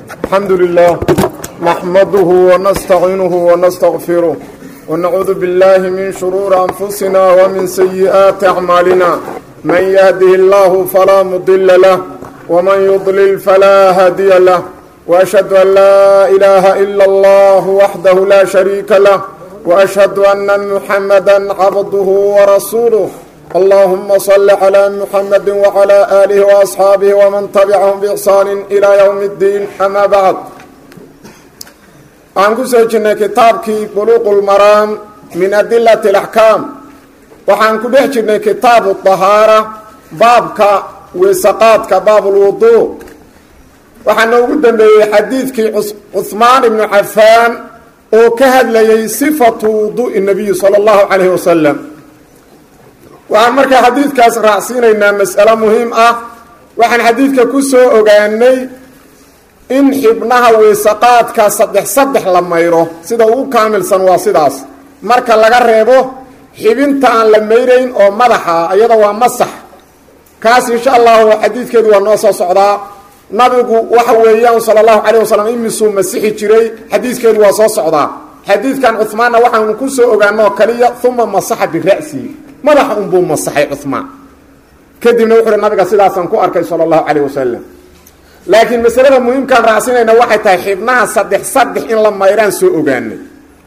الحمد لله نحمده ونستعينه ونستغفره ونعوذ بالله من شرور أنفسنا ومن سيئات أعمالنا من يهده الله فلا مضل له ومن يضلل فلا هادي له وأشهد أن لا إله إلا الله وحده لا شريك له وأشهد أن محمدا عبده ورسوله اللهم صل على محمد وعلى آله وأصحاabه ومن تبعهم بإحsaan إلى يوم الدين أmا bعd waxaan ku soo jirnay kitaabkii buluq اlmaraam min adilaة الأحكاam waxaan ku dhex jirnay kitaabu الطahaarة baabka weesaqaadka baab اlwuضوء waxaa noogu dambeeyey xadiidkii cuثmaan ibnu cafaan oo ka hadlayay صifaةu wuduءi الnabiyi salى الlahu عalيه waslم waxaan markaa xadiidkaas raacsiinaynaa mas'alo muhiim ah waxaan xadiidka ku soo ogaanay in xibnaha weysaqaadka saddex saddex la mayro sida ugu kaamilsan waa sidaas marka laga reebo xibinta aan la mayrayn oo madaxa iyada waa masax kaas insha allahu xadiidkeedu waa noo soo socdaa nabigu waxa weeyaan sala allahu calayh wasalam imisuu masixi jiray xadiidkeedu waa soo socdaa xadiidkan cuhmaanna waxaanu ku soo ogaanoo kaliya uma masaxa bira'sihi madaxa unbuu masaxay cumaan kadibna wuxu uhi nabiga sidaasaan ku arkay sala allahu calayh wasalam laakiin masalada muhiimkaan raacsinayna waxay tahay xibnaha saddex saddex in la mayraan soo ogaanay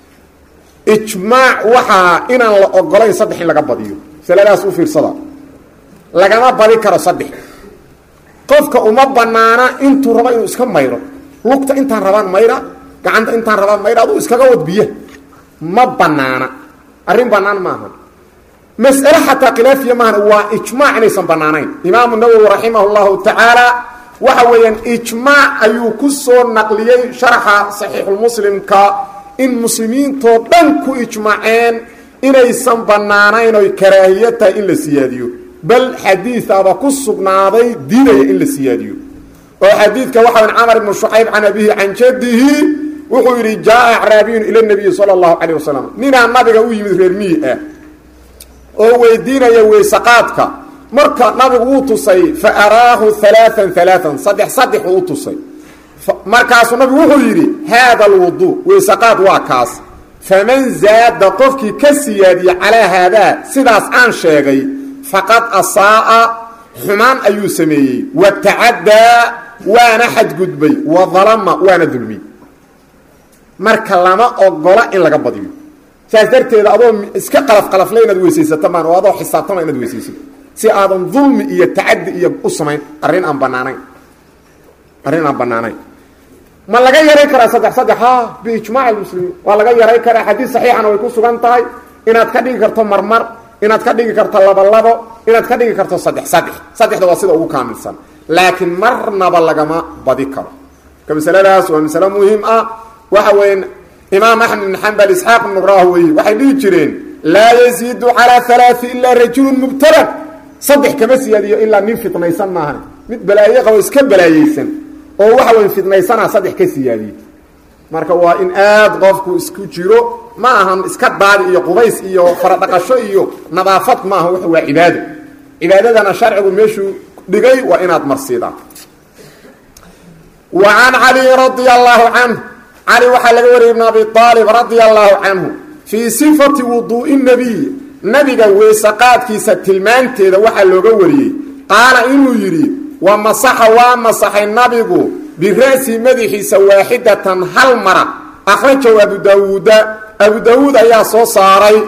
ijmaac waxaa inaan la ogolayn saddex in laga badiyo masaladaas u fiirsada lagama badi karo saddex qofka uma banaana intuu rabo inuu iska mayro lugta intaan rabaan mayra gacanta intaan rabaan mayra aduu iskaga wad biya ma banaana arrin banaan maaha mas'ale xataa khilaafiya maahan waa ijmaac inaysan bannaanayn imaamu nawowi raximah llahu tacaala waxa weeyaan ijmaac ayuu ku soo naqliyey sharaxa saxiixulmuslimka in muslimiintoo dhan ku ijmaaceen inaysan bannaanayn oy karaahiya tahay in la siyaadiyo bal xadiidaba ku sugnaaday diidaya in la siyaadiyo oo xadiidka waxa weyan camar ibnu shucayb can abihi can jadihi wuxuu yidhi jaa acraabiyun ila nabiyi sala allahu calayh wasalam ninaa nabiga u yimid reer miyi ah oo weydiinaya weysaqaadka marka nabigu wuu tusay fa araahu alaaan alaaan saddex saddex uu tusay markaasuu nabigu wuxuu yidhi haada alwudu weysaqaad waa kaas faman zaada qofkii ka siyaadiye calaa haadaa sidaas aan sheegay faqad asaa'a xumaan ayuu sameeyey wa tacaddaa waana xadgudbay wa dalama waana dulmiyey marka lama ogola in laga badiyo saas darteeda adoo iska qalafqalafle inaad weysaysato maan oo adoo xisaabtama inaad weysaysato si aadan dulmi iyo tacadi iyo u samayn arrin aan banaanayn arrin aan banaanayn ma laga yaray karaa saddex saddex ha biijmaac almuslimiin waa laga yaray karaa xadiid saxiixana way ku sugan tahay inaad ka dhigi karto marmar inaad ka dhigi karto labo labo inaad ka dhigi karto saddex saddex saddexda waa sida ugu kaamilsan laakiin marnaba lagama badi karo ka masaladaas waa masalo muhiim ah waxa weya imaam axmed ibn xambal isxaaq ibnu rahwey waxay dhihi jireen laa yaziidu calaa alaai ilaa rajulun mubtalad saddex kama siyaadiyo ilaa nin fitnaysan maahan mid balaaye qabo iska balaayeysan oo waxa wey fitnaysanaa saddex ka siyaadiye marka waa in aad qofku isku jiro ma ahan iska daadi iyo qubays iyo faradhaqasho iyo nadaafad ma aha waa cibaado cibaadadana sharcigu meeshuu dhigay waa inaad marsiidaan wa can cali radia allahu canhu cali waxaa laga wariyay ibn abi aalib radia allahu canhu fii sifati wuduu'i nabiy nabiga weysaqaadkiisa tilmaanteeda waxaa looga wariyey qaala inuu yidhi wa masaxa waa masaxay nabigu bira'si madaxiisa waaxidatan hal mara akhrajahu abu daawuuda abu daawuud ayaa soo saaray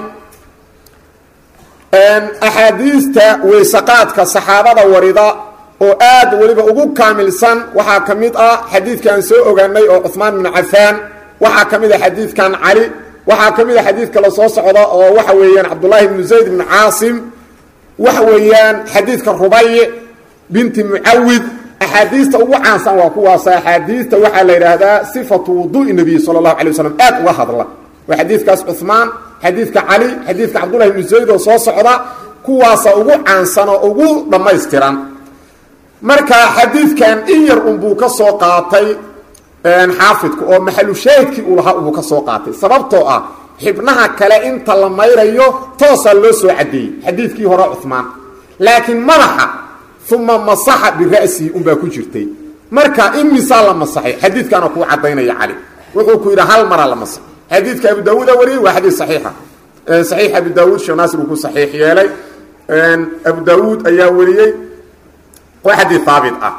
axaadiista weysaqaadka saxaabada warida oo aad weliba ugu kaamilsan waxaa ka mid ah xadiidkaan soo ogaanay oo cuhmaan bnu cafaan waxaa ka mid a xadiidkan cali waxaa ka mid a xadiid kale soo socda oo waxa weeyaan cabdullaahi bnu zayd bnu caasim waxa weeyaan xadiidka rubayc binti mucawid axaadiista ugu caansan waa kuwaas axaadiista waxaa la yidhaahdaa sifatu wuduui nabiy sala allahu alay wasalam aad uga hadla waa xadiidkaas cuhmaan xadiidka cali xadiidka cabdullahi bnu zayd oo soo socda kuwaasa ugu caansan oo ugu dhammaystiran marka xadiidkan in yar unbuu ka soo qaatay xaafidku oo maxalu shaahidkii uu lahaa unbuu ka soo qaatay sababtoo ah xibnaha kale inta la mayrayo toosaa loo soo caddeeyey xadiidkii hore cuhmaan laakiin madaxa uma masaxa bira'sihi unbaa ku jirtay marka imisaa la masaxay xadiidkaana kuu cadaynaya cali wuxuu ku yidhi hal maraa la masaxay xadiidka abu daawuuda wariyey waa xadiid saxiixa saxiix abu daawuud sheekh naasir uu ku saxiix yeelay abu daawuud ayaa wariyey waa xadiid haabit ah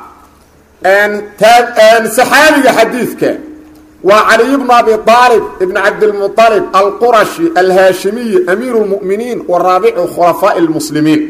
saxaabiga xadiidka waa caliy bnu abi aalib ibn cabdilmualib alqurashi alhaashimiyi amiiru lmuminiin wa raabicu khulafaaءi lmuslimiin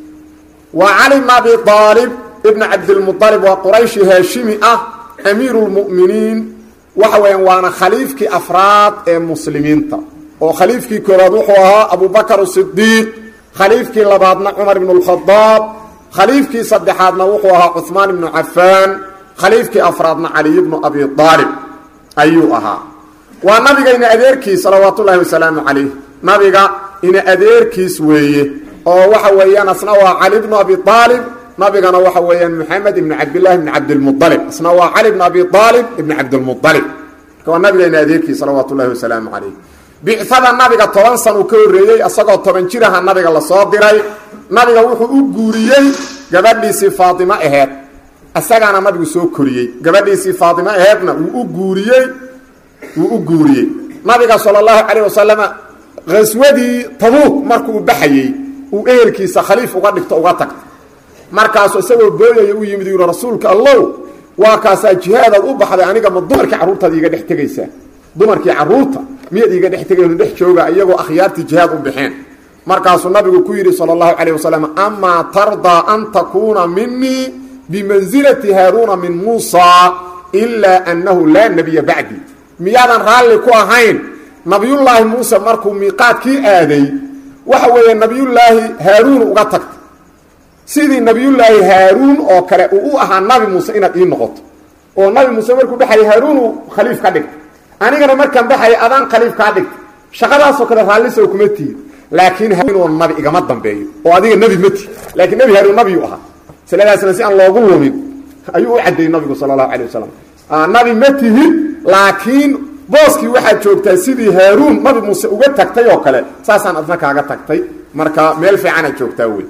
waa cali bn abi aalib ibn cabdilmualib waa qurayshi haashimi ah amiiru lmuminiin waxa weeyaan waana khaliifkii afraad ee muslimiinta oo khaliifkii koobaad wuxuu ahaa abubakr sidiiq khaliifkii labaadna cumar ibn اlkhadaab khaliifkii saddexaadna wuxuu ahaa cuثmaan ibnu cafaan khaliifkii afraadna caliy bnu abi aalib ayuu ahaa waa nabiga ina adeerkiis salawaat ullaahi wasalaamu calayh nabiga ina adeerkiis weeye oo waxa weeyaan asna waa cali bnu abi aalib nabigana waxa weeyaan moxamed ibn cabdillahi ibn cabdilmualib asna waa cali bn abi aalib ibn cabdilmualib marka waa nabiga ina adeerkiis salawaat ullahi wasalaamu calayh bicada nabiga toban san uu ka horreeyey isagoo toban jiraha nabiga lasoo diray nabiga wuxuu u guuriyey gabadhiisii faaimo aheed isagaana nabigu soo koriyey gabadhiisii faaimo aheedna wuu u guuriyey wuu u guuriyey nabiga sala allahu calayh wasalama khaswadii tabuuk markuu baxayey uu ehelkiisa khaliif uga dhigto uga tagta markaasuu isagoo booyaya u yimid yuri rasuulka allow waa kaasaa jihaadaad u baxday aniga ma dumarkii carruurtaad iiga dhex tegaysaa dumarkii carruurta miyaad iiga dhex tegayno dhex jooga iyagoo akhyaartii jihaad u baxeen markaasuu nabigu ku yidhi sala allahu calayh wasalam amaa tardaa an takuuna minii bimansilati haaruuna min muusaa ilaa annahu laa nebiya bacdi miyaadan raalli ku ahayn nabiyullaahi muuse markuu miiqaadkii aaday waxa weeye nabiyullaahi haaruun uga tagta sidii nabiyullaahi haaruun oo kale uu u ahaa nabi muuse inaad ii noqoto oo nabi muuse markuu baxayay haaruunu khaliif ka dhigta anigana markaan baxaya adaan khaliif kaa dhigta shaqadaasoo kale raallisow kuma tihi laakiin haruunoo nabi igama dambeeyo oo adiga nebi ma tihi laakiin nebi haaruun nabiyuu ahaa siladaasna si aan loogu lumin ayuu u caddeeyey nabigu sala allahu calay wasalam nabi ma tihid laakiin booskii waxaad joogtaa sidii haaruun nabi muuse uga tagtay oo kale saasaan adna kaaga tagtay marka meel fiicanaad joogtaa wey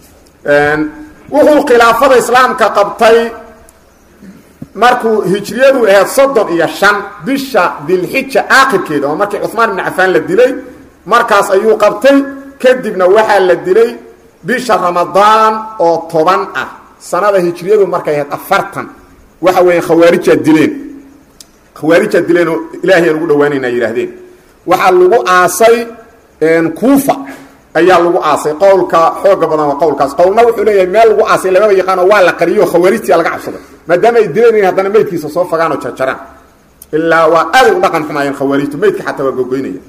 wuxuu khilaafada islaamka qabtay markuu hijriyadu ahayd soddon iyo shan bisha dilxija aakhirkeeda oo markii cumaan ibnu cafaan la dilay markaas ayuu qabtay kadibna waxaa la dilay bisha ramadaan oo toban ah sanada hijriyadu markay ahayd afartan waxa weeye khawaarijaa dileen khawaarijaa dileen oo ilaahayaan ugu dhawaanayna yidhaahdeen waxaa lagu aasay kuufa ayaa lagu aasay qowlka xooga badan waa qowlkaas qowlna wuxuu leeyahay meel lagu aasay lamaba yaqaano waa la qariyo khawaarijtia laga cabsaday maadaama ay dileen haddana meydkiisa soo fagaan oo jarjaraan ilaa waa aaday u dhaqan xumaayeen khawaarijtu meydka xataa waa gogoynaya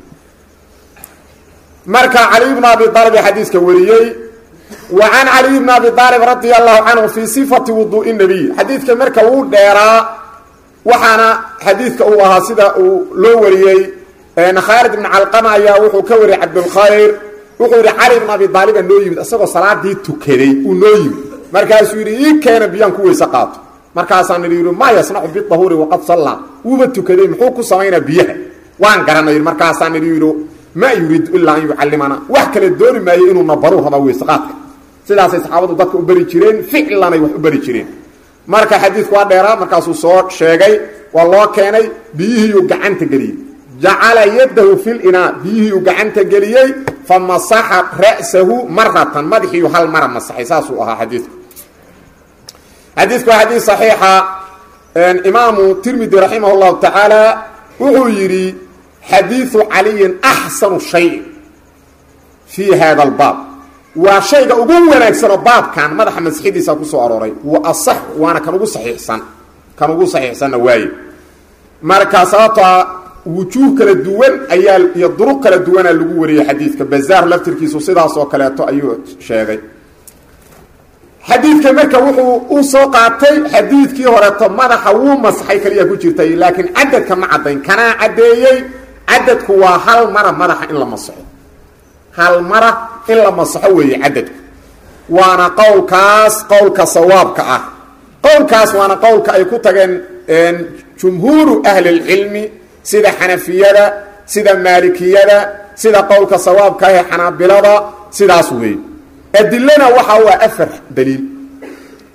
marka cali bn abi aalib ee xadiiska wariyey wa can caliy bn abi aalib radia allahu canhu fii sifati wuduui nabiy xadiidka marka wuu dheeraa waxaana xadiidka uu ahaa sida uu loo wariyey khaalid ibn calqama ayaa wuxuu ka wariyey cabdulkhayr wuxuu yidhi cali bn abi aaliba noo yimid isagoo salaadii tukaday uu noo yimid markaasuu yidhi ii keena biyaan ku weyse qaato markaasaan idhi yidhi maa yasnacu biahuuri waqad sallaa wuuba tukaday muxuu ku samaynaa biyaha waan garanay markaasaan idhi yidhi ma yuriidu ilaa an yucallimana wax kale dooni maayo inuuna baruu rabaa weyseqaadka sidaasay saxaabadu dadka u beri jireen ficlanay wax u beri jireen marka xadiidku waa dheeraa markaasuu soo sheegay waa loo keenay biyihiiyuu gacanta geliyey jacala yadahu fi linaa biyihiiuu gacanta geliyey fa masaxa ra'sahu maratan madaxiiyu hal mara masaxay saasuu ahaa xadiidku xadiidku waa xadiid saxiixa imaamu tirmidi raximah llahu tacaala wuxuu yidhi xadiiu caliyin axsanu shayin fii hada albaab waa shayga ugu wanaagsanoo baabkan madaxa masixidiisa kusoo arooray wa asax waana kan ugu saxiixsan kan ugu saxiixsanna waaye marka sababtoa wujuuh kala duwan ayaa iyo duruq kala duwanaa lagu wariyey xadiidka bazaar laftirkiisu sidaas oo kaleeto ayuu sheegay xadiidka marka wuxuu u soo qaatay xadiidkii horeeto madaxa wuu masaxay kaliya ku jirtay laakiin cadadka ma caddayn kanaa caddeeyey cadadku waa hal mara madaxa in la masaxo hal mara in la masaxo weeye cadadku waana qowlkaas qowlka sawaabka ah qowlkaas waana qowlka ay ku tageen jumhuuru ahlilcilmi sida xanafiyada sida maalikiyada sida qowlka sawaabka ah ee xanaabilada sidaas weeye adilana waxa u ah afar daliil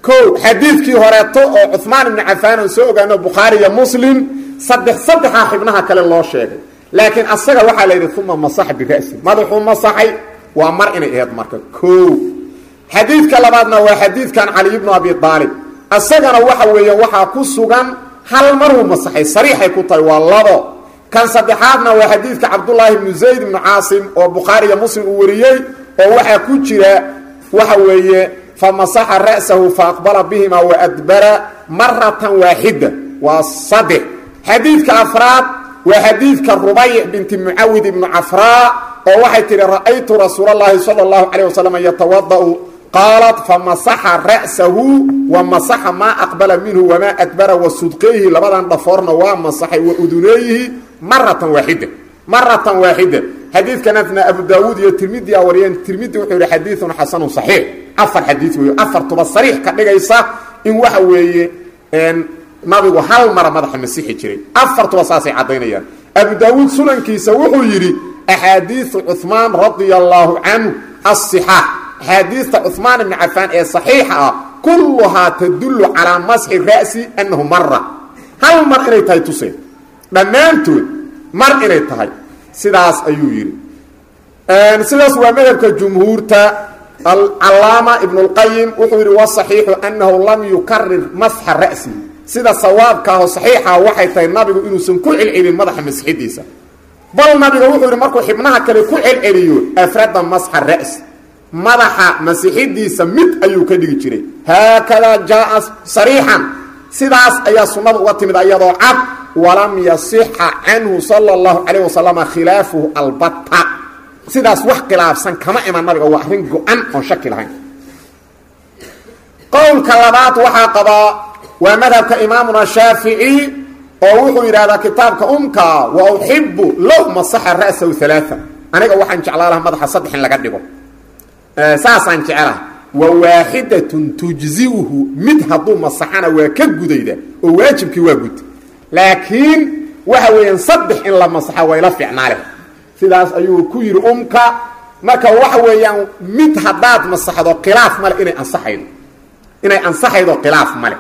ko xadiidkii horeeto oo cumaan ibnu cafaan aan soo ogaano bukhaari iyo muslim saddex saddexaa xibnaha kale loo sheegay laakiin asaga waxaa la yidhi uma masaxa bira'si madaxuu masaxay waa mar inay aheyd marka o xadiidka labaadna waa xadiidkan cali bnu abi aalib asagana waxa weeyaan waxaa ku sugan hal maruu masaxay sariixay ku tahay waa labo kan saddexaadna waa xadiidka cabdullaahi bnu zayd ibnu caasim oo bukhaari iyo muslim uu wariyey oo waxaa ku jira waxa weeye famasaxa ra'sahu faaqbala bihima waadbara maratan waaxida waa saddex xadiidka afraad waa xadiidka rubayc binti mucawid ibnu cafraa oo waxay tihi ra'aytu rasuul اllahi salى اllahu calayh wasalam yatawada'u qaalat famasaxa ra'sahu wa masaxa maa aqbala minhu wamaa adbara wa sudqeyhi labadan dhafoorna waa masaxay wa uduneeyihi maratan waaxida maratan waaxida xadiidkanasna abu daawuud iyo tirmidi a wariyeen tirmidi wuxuu yihi xadiiun xasanu صaxiix afar xadiid wey afartuba sariix ka dhigaysa in waxa weeye nabigu hal mara madaxa masixi jiray afartuba saasay caddaynayaan abu daawuud sunankiisa wuxuu yidhi axaadiiu cuثmaan radia allaahu canhu aصixaax axaadiista cuثmaan ibni cafaan ee صaxiixa ah kulluhaa tadullu calaa masxi ra'si annahu mara hal mar inay tahay tuseen dhammaantood mar inay tahay sidaas ayuu yidhi sidaas waa madhabka jumhuurta alcalaama ibn اlqayim wuxuu yidhi waصaxiixu annahu lam yukarir masxa ra'si sida sawaabkaaho saxiixa waxay tahay nabigu inuusan ku celcelin madaxa masxidiisa bal nabiga wuxuu yidhi markuu xibnaha kale ku celceliyo afrada masxa ra's madaxa masixidiisa mid ayuu ka dhigi jiray haakadaa jaaa sariixan sidaas ayaa sunnada uga timid ayadoo cad walam yasixa canhu sala اllahu calayh wasalama khilaafuhu albatta sidaas wax khilaafsan kama iman nabiga waa arrin go-an oon shaki lahayn qowlka labaad waxaa qabaa waa madhabka imaamuna shaafici oo wuxuu yidhahdaa kitaabka umka wa uxibu low masaxa ra'sahu alaaa aniga waxaan jeclaa laha madaxa saddex in laga dhigo saasaan jecelaha wa waaxidatun tujziuhu mid hadduu masaxana waa ka gudayda oo waajibkii waa gud laakiin waxa weeyaan saddex in la masaxa wayla fiicnaa leh sidaas ayuu ku yidhi umka marka waxa weeyaan mid haddaad masaxdo khilaaf male inay ansaxaydo inay ansaxaydo khilaaf male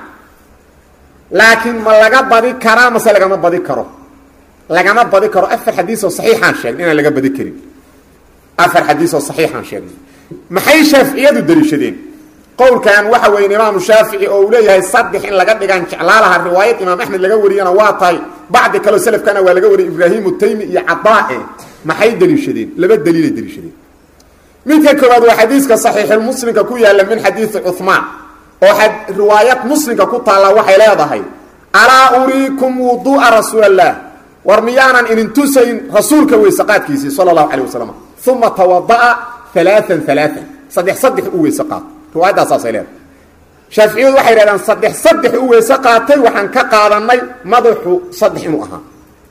laakiin ma laga badi karaa mase lagama badi karo lagama badi karo afar xadiisoo saxiixaan sheegnay inaan laga badi karin afar xadiisoo saxiixaan sheegnay maxay shaaficiyadu daliishadeen qowlkan waxa weeye imaamu shaafici oo uu leeyahay saddex in laga dhigaan jeclaa laha riwaayad imaam axmed laga wariyana waa tahay bacdi kaleo selafkana waa laga wariyay ibraahimu taymi iyo cadaae maxay daliishadeen laba daliilay daliishadeen midka koowaad waa xadiiska saxiixulmuslimka ku yaalla min xadiisi cuhmaan oo riwaayad muslimka ku taalla waxay leedahay alaa uriikum wuduu'a rasuul allah war miyaanan idin tusayn rasuulka weyse qaadkiisii sala allahu calayh wasalam uma tawada'a alaaan alaaan saddex saddex u weyse qaato riwaayadaasaasay leedahay shaaficiyadu waxay yidhahdaan saddex saddex u weyse qaatay waxaan ka qaadanay madaxu saddex inuu ahaa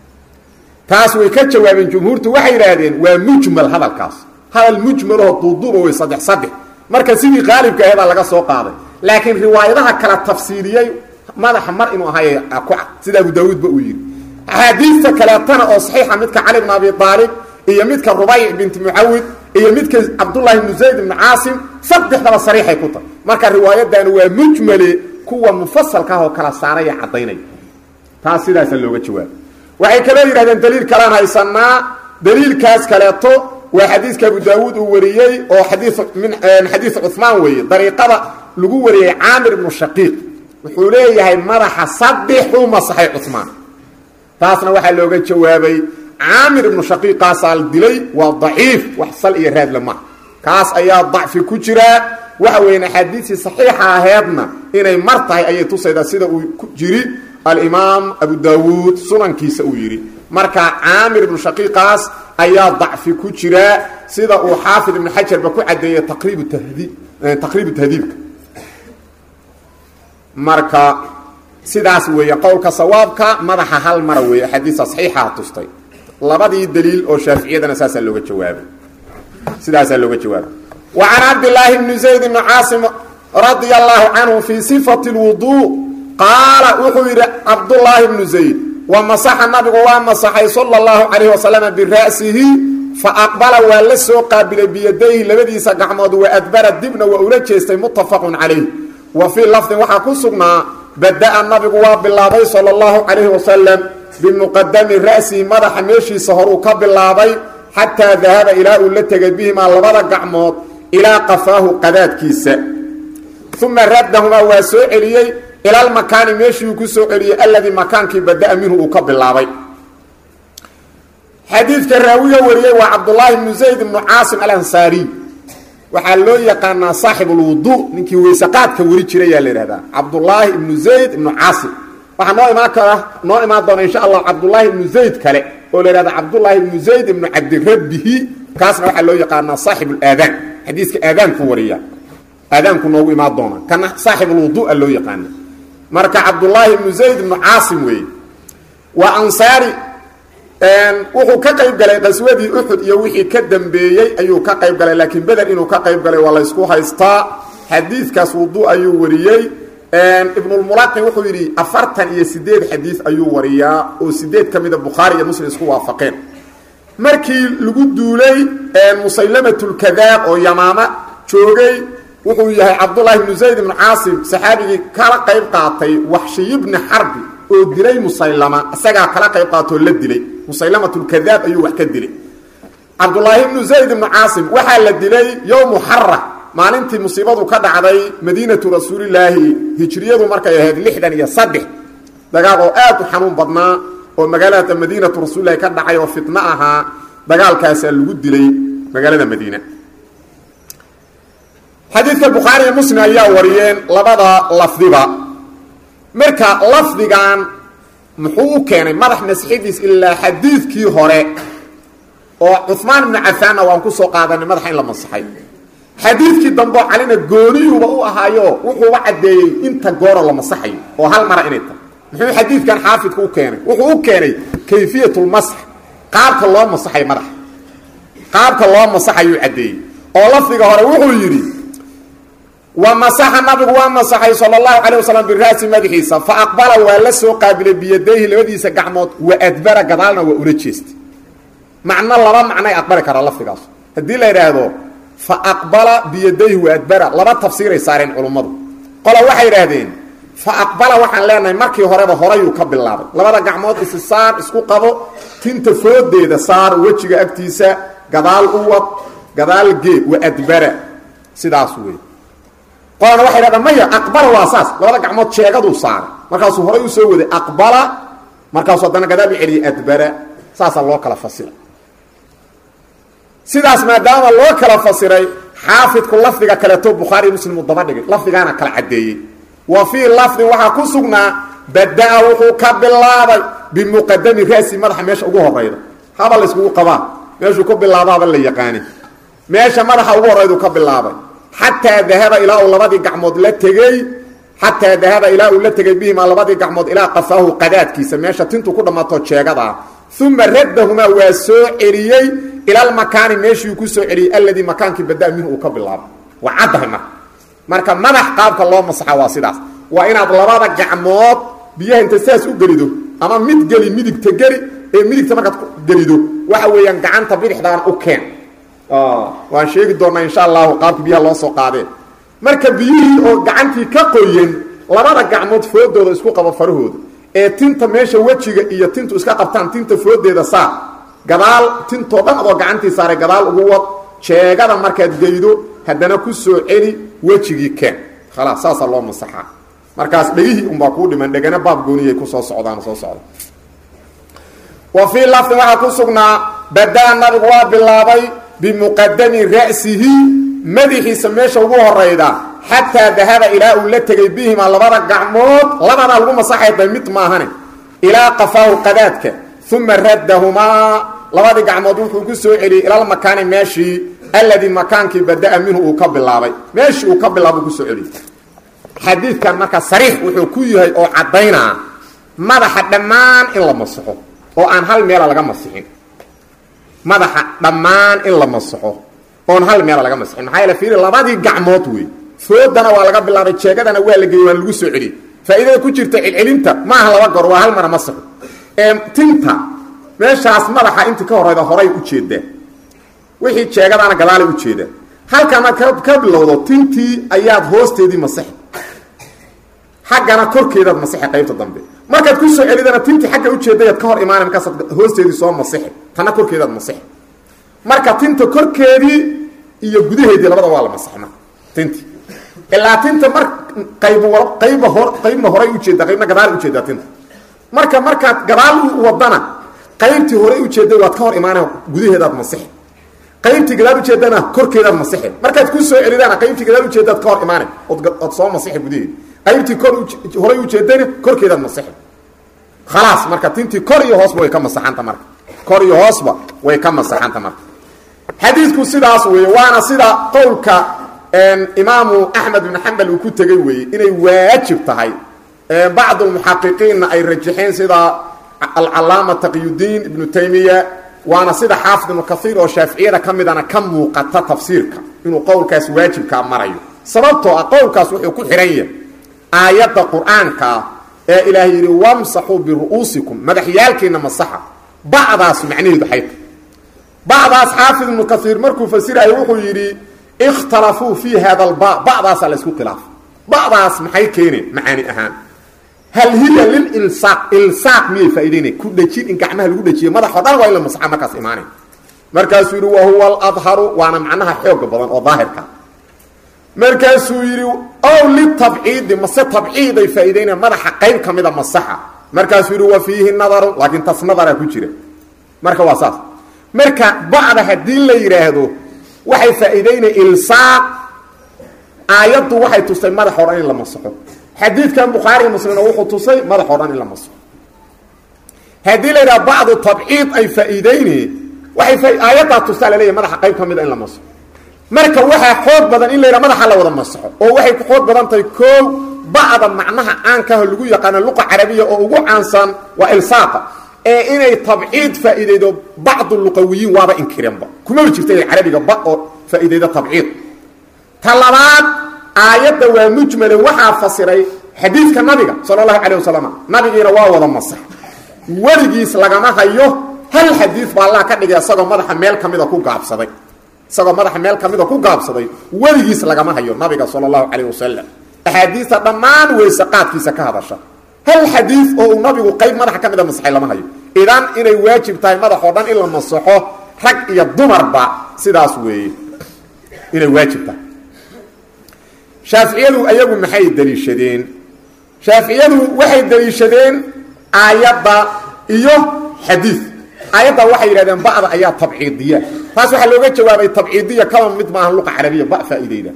taas way ka jawaabeen jumhuurtu waxay yidhaahdeen waa mujmal hadalkaas hadal mujmaloo duuduuba wey saddex saddex marka sidii qaalibka aheedaa laga soo qaaday laakiin riwaayadaha kala tafsiiliyey madaxa mar inuu ahaay ku cad sida abu daawuudba uu yidhi axaadiista kaleetana oo saxiixa midka cali bn abi aalib iyo midka rubayc binti mucawid iyo midka cabdullaahi bnu zayd ibnu caasim saddexdaba sariixay ku tahay marka riwaayadani waa mujmale kuwa mufasalka ah oo kala saaraya caddaynaya taas sidaasa looga jawaaba waxay kaloo yidhahdeen daliil kalaan haysanaa daliilkaas kaleeto waa xadiiska abu daawuud uu wariyey oo xadii min xadiis cumaan weeye dariiqada lagu wariyey caamir ibnu shaqiiq wuxuu leeyahay madaxa saddexuu masaxay cumaan taasna waxaa looga jawaabay caamir ibnu shaqiiqaasaa dilay waa daciif wax sal iyo raadle maha kaas ayaa dacfi ku jiraa waxa weeyaan axaadiistii saxiixa aheedna inay mar tahay ayay tusaydaa sida uu ku jiri alimaam abu daawuud sunankiisa uu yidhi marka caamir ibnu shaqiiqaas ayaa dacfi ku jiraa sida uu xaafid ibnu xajarba ku cadeeyey taqriib tahdiib taqriibu tahdiibka marka sidaas weeye qowlka sawaabka madaxa hal mara weeye axaadiista saxiixaha tustay labadii daliil oo shaaficiyadana saasaa looga jawaabay sidaasaa looga jawaabay wa can cabdillaahi bni zayd bni caasim radia allahu canhu fii sifati lwuduu qaala wuxuu yidhi cabdullaahi bnu zayd wa masaxa nabigu waa masaxay sala allahu calayh wasalama bira'sihi fa aqbala waa la soo qaabilay biyadayhi labadiisa gacmood wa adbara dibna waa ula jeestay muttafaqun calayh wa fii lafdin waxaa ku sugnaa bada-a nabigu waa bilaabay sala allahu calayhi wasalam bimuqadami ra'sihi madaxa meeshiisa horuu ka bilaabay xataa dahaba ilaa uu la tegay bihimaa labada gacmood ilaa qafaahu qadaadkiisa uma raddahumaa waa soo celiyey ilalmakaani meeshiiuu ku soo celiyey alladii makaankii bada-a minhu uu ka bilaabay xadiidka raawiga wariyey waa cabdulaahi bnu zayd ibnu caasim alansaariy waxaa loo yaqaanaa saaxibulwudu ninkii weyseqaadka weri jirayaa la yidhahdaa cabdulaahi ibnu zayd ibnu caasim waxaa noo imaan kara noo imaan doona insha allah cabdulaahi ibnu zayd kale oo la yihahda cabdulaahi ibnu zayd ibnu cabdirabbihi kaasna waxaa loo yaqaanaa saaxibulaadaan xadiiska aadaanku wariya aadaanku noogu imaan doona kana saaxibulwudua loo yaqaana marka cabdulaahi ibnu zayd ibnu caasim weeye waa ansaari wuxuu ka qayb galay qaswadii uxud iyo wixii ka dambeeyey ayuu ka qayb galay laakiin beder inuu ka qayb galay waa laysku haystaa xadiidkaas wudu ayuu wariyey ibnulmulaqin wuxuu yidhi afartan iyo sideed xadiid ayuu wariyaa oo sideed ka mida bukhaari iyo muslim isku waafaqeen markii lagu duulay musaylamatulkadaab oo yamaama joogay wuxuu yahay cabdullaahi ibnu zayd ibnu caasim saxaabigii kala qayb qaatay waxshiy bni xarbi oo dilay musaylama isagaa kala qayb qaatoo la dilay musaylamatulkadaab ayuu wax ka dilay cabdulaahi ibnu zayd ibnu caasim waxaa la dilay yowmu xara maalintii musiibadu ka dhacday madiinatu rasuulilaahi hijriyadu markay ahayd lixdan iyo saddex dagaal oo aad u xanuun badnaa oo magaalada madiinatu rasuulilahi ka dhacay oo fitno ahaa dagaalkaasaa lagu dilay magaalada madiina xadiidka bukhaari iyo muslim ayaa wariyeen labada lafdiba marka lafdigan muxuu u keenay madax masxidiis ilaa xadiidkii hore oo cumaan ibnu cafaanna waan kusoo qaadanay madaxa in la masaxay xadiidkii dambeo calina gooniyuuba u ahaayo wuxuuba caddeeyey inta gooro la masaxayo oo hal mara inay tahay muxuu xadiidkan xaafidka u keenay wuxuu u keenay kayfiyatulmasx qaabka loo masaxay madaxa qaabka loo masaxayuu caddeeyey oo lafdiga hore wuxuu yidhi wa masaxa nabigu waa masaxay sala allahu calay wasalam bira'si madaxiisa fa aqbala waa la soo qaabilay biyadayhi labadiisa gacmood wa adbara gadaalna waa ula jeestay macno laba macnay aqbali karaa lafdigaas haddii la yidhaahdo fa aqbala biyadayhi wa adbara laba tafsiiray saareen culummadu qola waxay idhaahdeen fa aqbala waxaan leenahay markii horeba horayuu ka bilaabay labada gacmood isi saar isku qabo tinta foodeeda saar wejiga agtiisa gadaal u wad gadaal geed wa adbara sidaas wey qolana waxay dhahdaan maya aqbala waa saas labada gacmood jeegaduu saaray markaasuu horay u soo waday aqbala markaasuu haddana gadaal u celiyay adbara saasaa loo kala fasiray sidaas maadaama loo kala fasiray xaafidku lafdiga kaleeto bukhaari muslim uu daba dhigay lafdigaana kala caddeeyey wa fii lafdin waxaa ku sugnaa bada-a wuxuu ka bilaabay bimuqadami ra'si madaxa meesha ugu horayda haba la yskugu qabaa meeshuu ku bilaabaaba la yaqaani meesha madaxa ugu horaydu ka bilaabay xataa dahaba ilaa uu labadii gacmood la tegey xataa dahaba ilaa uu la tegey bihimaa labadii gacmood ilaa qafaahu qadaadkiisa meesha tintu ku dhammaato jeegadaa uma raddahumaa waa soo celiyey ilalmakaani meeshii ku soo celiyey alladii makaankii bada minhu uu ka bilaabay waa caddahay marka marka madax qaabka loo masaxa waa sidaas waa inaad labada gacmood biyaha inta sidaas u gelido ama mid geli midigta geli ee midigta markaad gelido waxa weeyaan gacanta bidixdaana u keen waan sheegi doonaa insha allahu qaabka biyaha loo soo qaadee marka biyihii oo gacantii ka qoyen labada gacmood foodooda isku qabo farahooda ee tinta meesha wejiga iyo tintu iska qabtaan tinta foodeeda saar gadaal tintoo dhan adoo gacantii saaray gadaal ugu wad jeegada markaad geydo haddana ku soo celi wejigii keen khalaas saasaa loo masaxaa markaas dhegihii unbaa kuu dhiman dhegana baab gooniyay kusoo socdaan soo socda wa fii lafdin waxaa ku sugnaa badaa nabigu waa bilaabay bimuqadami ra'sihi madaxiisa meesha ugu horayda xataa dahaba ilaa uu la tegay bihimaa labada gacmood labadaa lagu masaxayda mid maahane ilaa qafaahu qadaadka uma raddahumaa labadii gacmood wuxuu ku soo celiyey ilalmakaani meeshii alladii makaankii bada-a minhu uu ka bilaabay meeshii uu ka bilaaba kusoo celiyey xadiidkan marka sariix wuxuu ku yahay oo caddaynaa madaxa dhammaan in la masaxo oo aan hal meela laga masixin madaxa dhammaan in la masaxo oon hal meela laga masixin maxaa yaele fiiri labadii gacmood wey foodana waa laga bilaabay jeegadana waa la geeyey waan lagu soo celiyey faa'iidada ku jirta celcelinta maaha laba goor waa hal mara masaxo ee tinta meeshaas madaxa intii ka horayda horay ujeedaa wixii jeegadaana gadaalay ujeedaa halkana ka bilowdo tintii ayaad hoosteedii masaxi xaggana korkeedaad masixi qaybta dambe markaad ku soo celidana tintii xagga ujeedayaad ka hor imaana markaasaad hoosteedii soo masixi tanna korkeedaad masixi marka tinta korkeedii iyo gudaheedii labada waa la masaxay marka tintii ilaa tinta mar qayb qayba hor qaybna horay ujeedaa qaybna gadaal ujeedaa tinta marka markaad gadaal u wadana qaybtii horay ujeeday waad ka hor imaana gudaheedaad masixi qaybtii gadaal ujeedana korkeedaad masixi markaad ku soo celidana qaybtii gadaal ujeedaad ka hor imaana ood soo masixi gudaheedi qaybtii kor horay ujeedana korkeedaad masixi khalaas marka tintii kor iyo hoosba way ka masaxanta marka kor iyo hoosba way ka masaxanta marka xadiidku sidaas weeye waana sida qowlka imaamu axmed ibn xambal uu ku tegey weeye inay waajib tahay bacdu lmuxaqiqiinna ay rajaxeen sida alcalaama taqiyudiin ibnu taymiya waana sida xaafid ibnu kaiir oo shaaficiyada ka midana ka muuqata tafsiirka inuu qowlkaas waajibkaa marayo sababtoo ah qowlkaas wuxuu ku xihan yahay aayadda qur-aankaa ee ilaahay yidhi wamsaxuu biru'uusikum madaxyaalkiina masaxa bacdaas macnaheedu xayta bacdaas xaafid ibnu kaiir markuu fasirayo wuxuu yidhi ikhtalafuu fii hada alba bacdaasaa la isku khilaafay bacdaas maxay keeneen macaani ahaan hal hiya lililsaaq ilsaaq miyay faa'idaynay ku dhejin in gacmaha lagu dhejiyo madaxoo dhan waa in la masaxa markaas imaanay markaasuu yidhi wa huwa aladharu waana macnaha xooga badan oo daahirka markaasuu yidhi ow litabciidi mase tabciiday faa'idaynaya madaxa qayb ka mida masaxa markaasuu yidhi wa fiihi nadaru laakiin tas nadaraa ku jira marka waa saas marka bacda haddii la yidhaahdo waxay faa'iidaynaya ilsaaq aayaddu waxay tustay madaxoo dhan in la masaxo xadiidkan bukhaari muslimna wuxuu tusay madaxoo dhan in la masaxo haddii la yidhaha bacdu tabciid ay faa'iidayne waxay aayaddaa tustaa laleeyahy madaxa qayb ka mida in la masaxo marka waxaa xoog badan in la yidhaha madaxa la wada masaxo oo waxay ku xoog badan tahay koow bacda macnaha caankaha lagu yaqaano luqa carabiya oo ugu caansan waa ilsaaqa ee inay tabciid faa'iidaydo bacdu luqawiyiin waaba inkireenba kumaba jirta inay carabiga ba oo faa'iidaydo tabciid ta labaad aayadda waa mujmale waxaa fasiray xadiidka nabiga sala allahu calayh wasalam nabigiina waa wada masax weligiis lagama hayo hal xadiid baa allah ka dhigay isagoo madaxa meel ka mida ku gaabsaday isagoo madaxa meel ka mida ku gaabsaday weligiis lagama hayo nabiga sala allahu calayh wasalam axaadiista dhammaan weyse qaadkiisa ka hadasha hal xadiid oo uu nabigu qayb madaxa ka mida masaxay lama hayo idan inay waajib tahay madaxoo dhan in la masaxo rag iyo dumarba sidaas weeye inay waajib tahay shaaficiyadu ayagu maxay daliishadeen shaaficiyadu waxay daliishadeen aayadda iyo xadiid aayadda waxay yidhahdeen ba'da ayaa tabciidiya taas waxaa looga jawaabay tabciidiya kaba mid maaha luqa carabiya ba faa'iideyda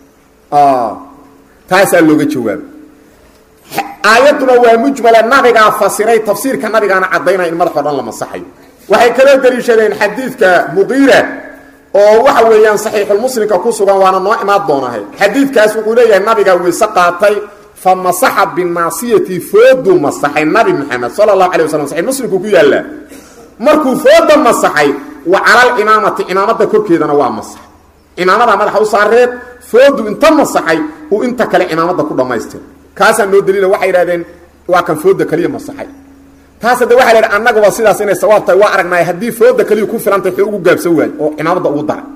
taasaa looga jawaabay aayadduna waa mujmala nabigaa fasiray tafsiirka nabigaana caddaynaya in madaxoo dhan la masaxayo waxay kaloo daliishadeen xadiidka muqiira oo waxa weeyaan saxiixulmuslimka ku sugan waana noo imaan doonahay xadiidkaas wuxuu leeyahay nabigaa weyse qaatay fa masaxa binaasiyati fooduu masaxay nabi maxamed sala allahu alay waslam saxix muslimku ku yaallaa markuu fooda masaxay wa calalimaamati cimaamada korkeedana waa masax cimaamadaa madaxa u saareed foodu inta masaxay uu inta kale cimaamada ku dhammaystir kaasaa noo daliila waxay idhahdeen waa kan fooda kaliya masaxay taas hadde waxa la idhi annaguba sidaas inay sawaab tahay waa aragnaay haddii fooda kaliya ku filantay wuxuu ugu gaabsan waayo oo cimaamada ugu daray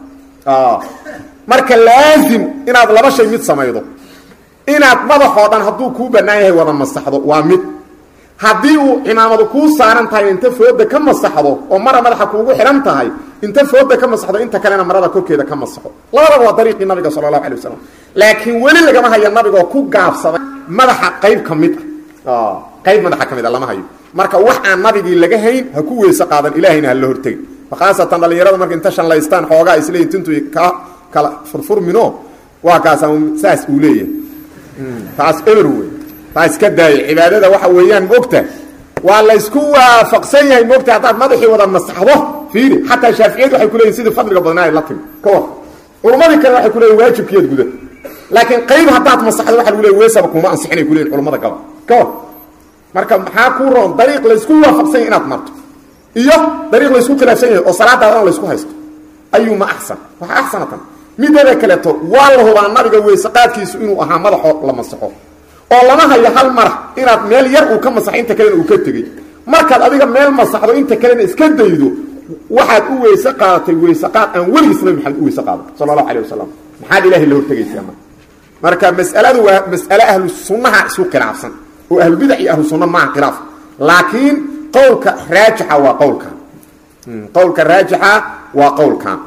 marka laazim inaad laba shay mid samaydo inaad madaxoo dhan hadduu kuu bannaan yahay wada masaxdo waa mid haddii uu cimaamadu kuu saaran tahay inta fooda ka masaxdo oo mara madaxa kuugu xidhan tahay inta fooda ka masaxdo inta kalena marada korkeeda ka masaxo labadaba waa dariiqii nabiga sala allahu alay wasalam laakiin weli lagama hayo nabigoo ku gaabsaday madaxa qayb ka mid ah qayb madaxa ka mid a lama hayo marka wax aan nabigii laga hayn ha ku weyse qaadan ilaahayna ha la hortegi khaasatan dhallinyarada marka inta shanlaystaan xoogaa isleeyiin tintu ka kala furfurmino waa kaasa saas uu leeyahay taas eber wey taa iska daaya cibaadada waxa weeyaan moogta waa laysku waafaqsan yahay moogta haddaad madaxii wada masaxdo fiiri xataa shaaficiyadu waxay kuleeyihin sidii fadliga badnaa ay la timi ka war culummadii kale waxay kuleeyihin waajibkiyaad guda laakiin qayb haddaad masaxdo waxa lagu leey weysaba kuma ansixinay kuleeyihin culummada gaba ka war marka maxaa kuu roon dariiq laysku waafaqsan yahy inaad marto iyo dariiq laysku khilaafsan yahay oo salaadaadana laysku haysto ayuuma axsan waxa axsanatan midada kaleeto waa la hubaa nabiga weyse qaadkiisu inuu ahaa madaxoo la masaxo oo lama hayo hal mara inaad meel yar uu ka masaxo inta kalena uu ka tegey markaad adiga meel masaxdo inta kalena iska daydo waxaad u weyse qaadatay weyse qaad aan weligiis nabi maxamed u weyse qaadan sala allahu alayh wasalam maxaad ilahay la hortegaysaa marka marka mas'aladu waa mas'ale ahlu sunnaha isu khilaafsan oo ahlubidac iyo ahlu sunna maaha khilaaf laakiin qowlka raajixa waa qowlkan qowlka raajixa waa qowlkan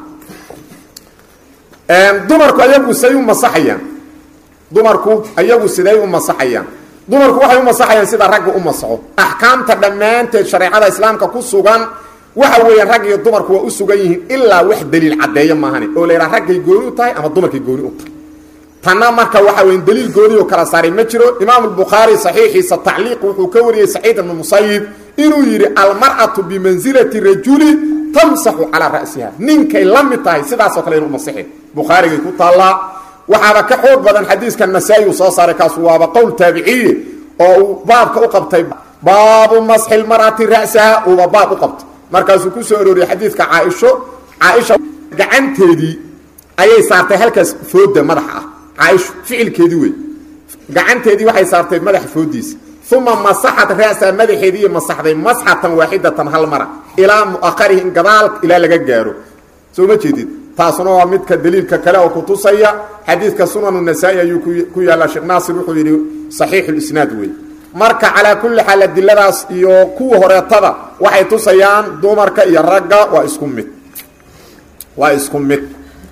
dumarku ayagu siday u masaxayaan dumarku ayagu siday u masaxayaan dumarku waxay u masaxayaan sida ragga u masaxo axkaamta dhammaanteed shareecada islaamka ku sugan waxa weeyaan rag iyo dumarku waa u sugan yihiin ilaa wax daliil caddeeyo maahane oo la yidhaha raggay gooni u tahay ama dumarkay gooni u tahay tanna marka waxa weya daliil gooni oo kala saaray ma jiro imaam albukhaari saxiixiisa tacliiq wuxuu ka wariyey saciid ibnu musayib inuu yidhi almar'atu bimansilati rajuli tamsaxu calaa ra'siha ninkay la mid tahay sidaasoo kale inu masixi bukhaarigay ku taallaa waxaaba ka xoog badan xadiiska nasaa-i uu soo saaray kaasu waaba qowl taabiciye oo uu baabka u qabtay baabu masxi lmar'ati ra'saha uuba baab u qabtay markaasuu ku soo arooriyey xadiidka caaisho caaisha gacanteedii ayay saartay halkaas fooda madaxa ah caaisho ficilkeedii wey gacanteedii waxay saartay madaxa foodiisa uma masaxat ra'saha madaxeediiiy masaxday masxatan waaxidatan hal mara ilaa mu'aharihi in gadaal ilaa laga gaaro soo ma jeedid taasuna waa midka daliilka kale oo kutusaya xadiidka sunanu nasaa-i ayuu ku yaallaa sheekh naasir wuxuu yidhi saxiixulisnaad wey marka calaa kulli xaal adiladaas iyo kuwa horeetada waxay tusayaan dumarka iyo ragga waa isku mid waa isku mid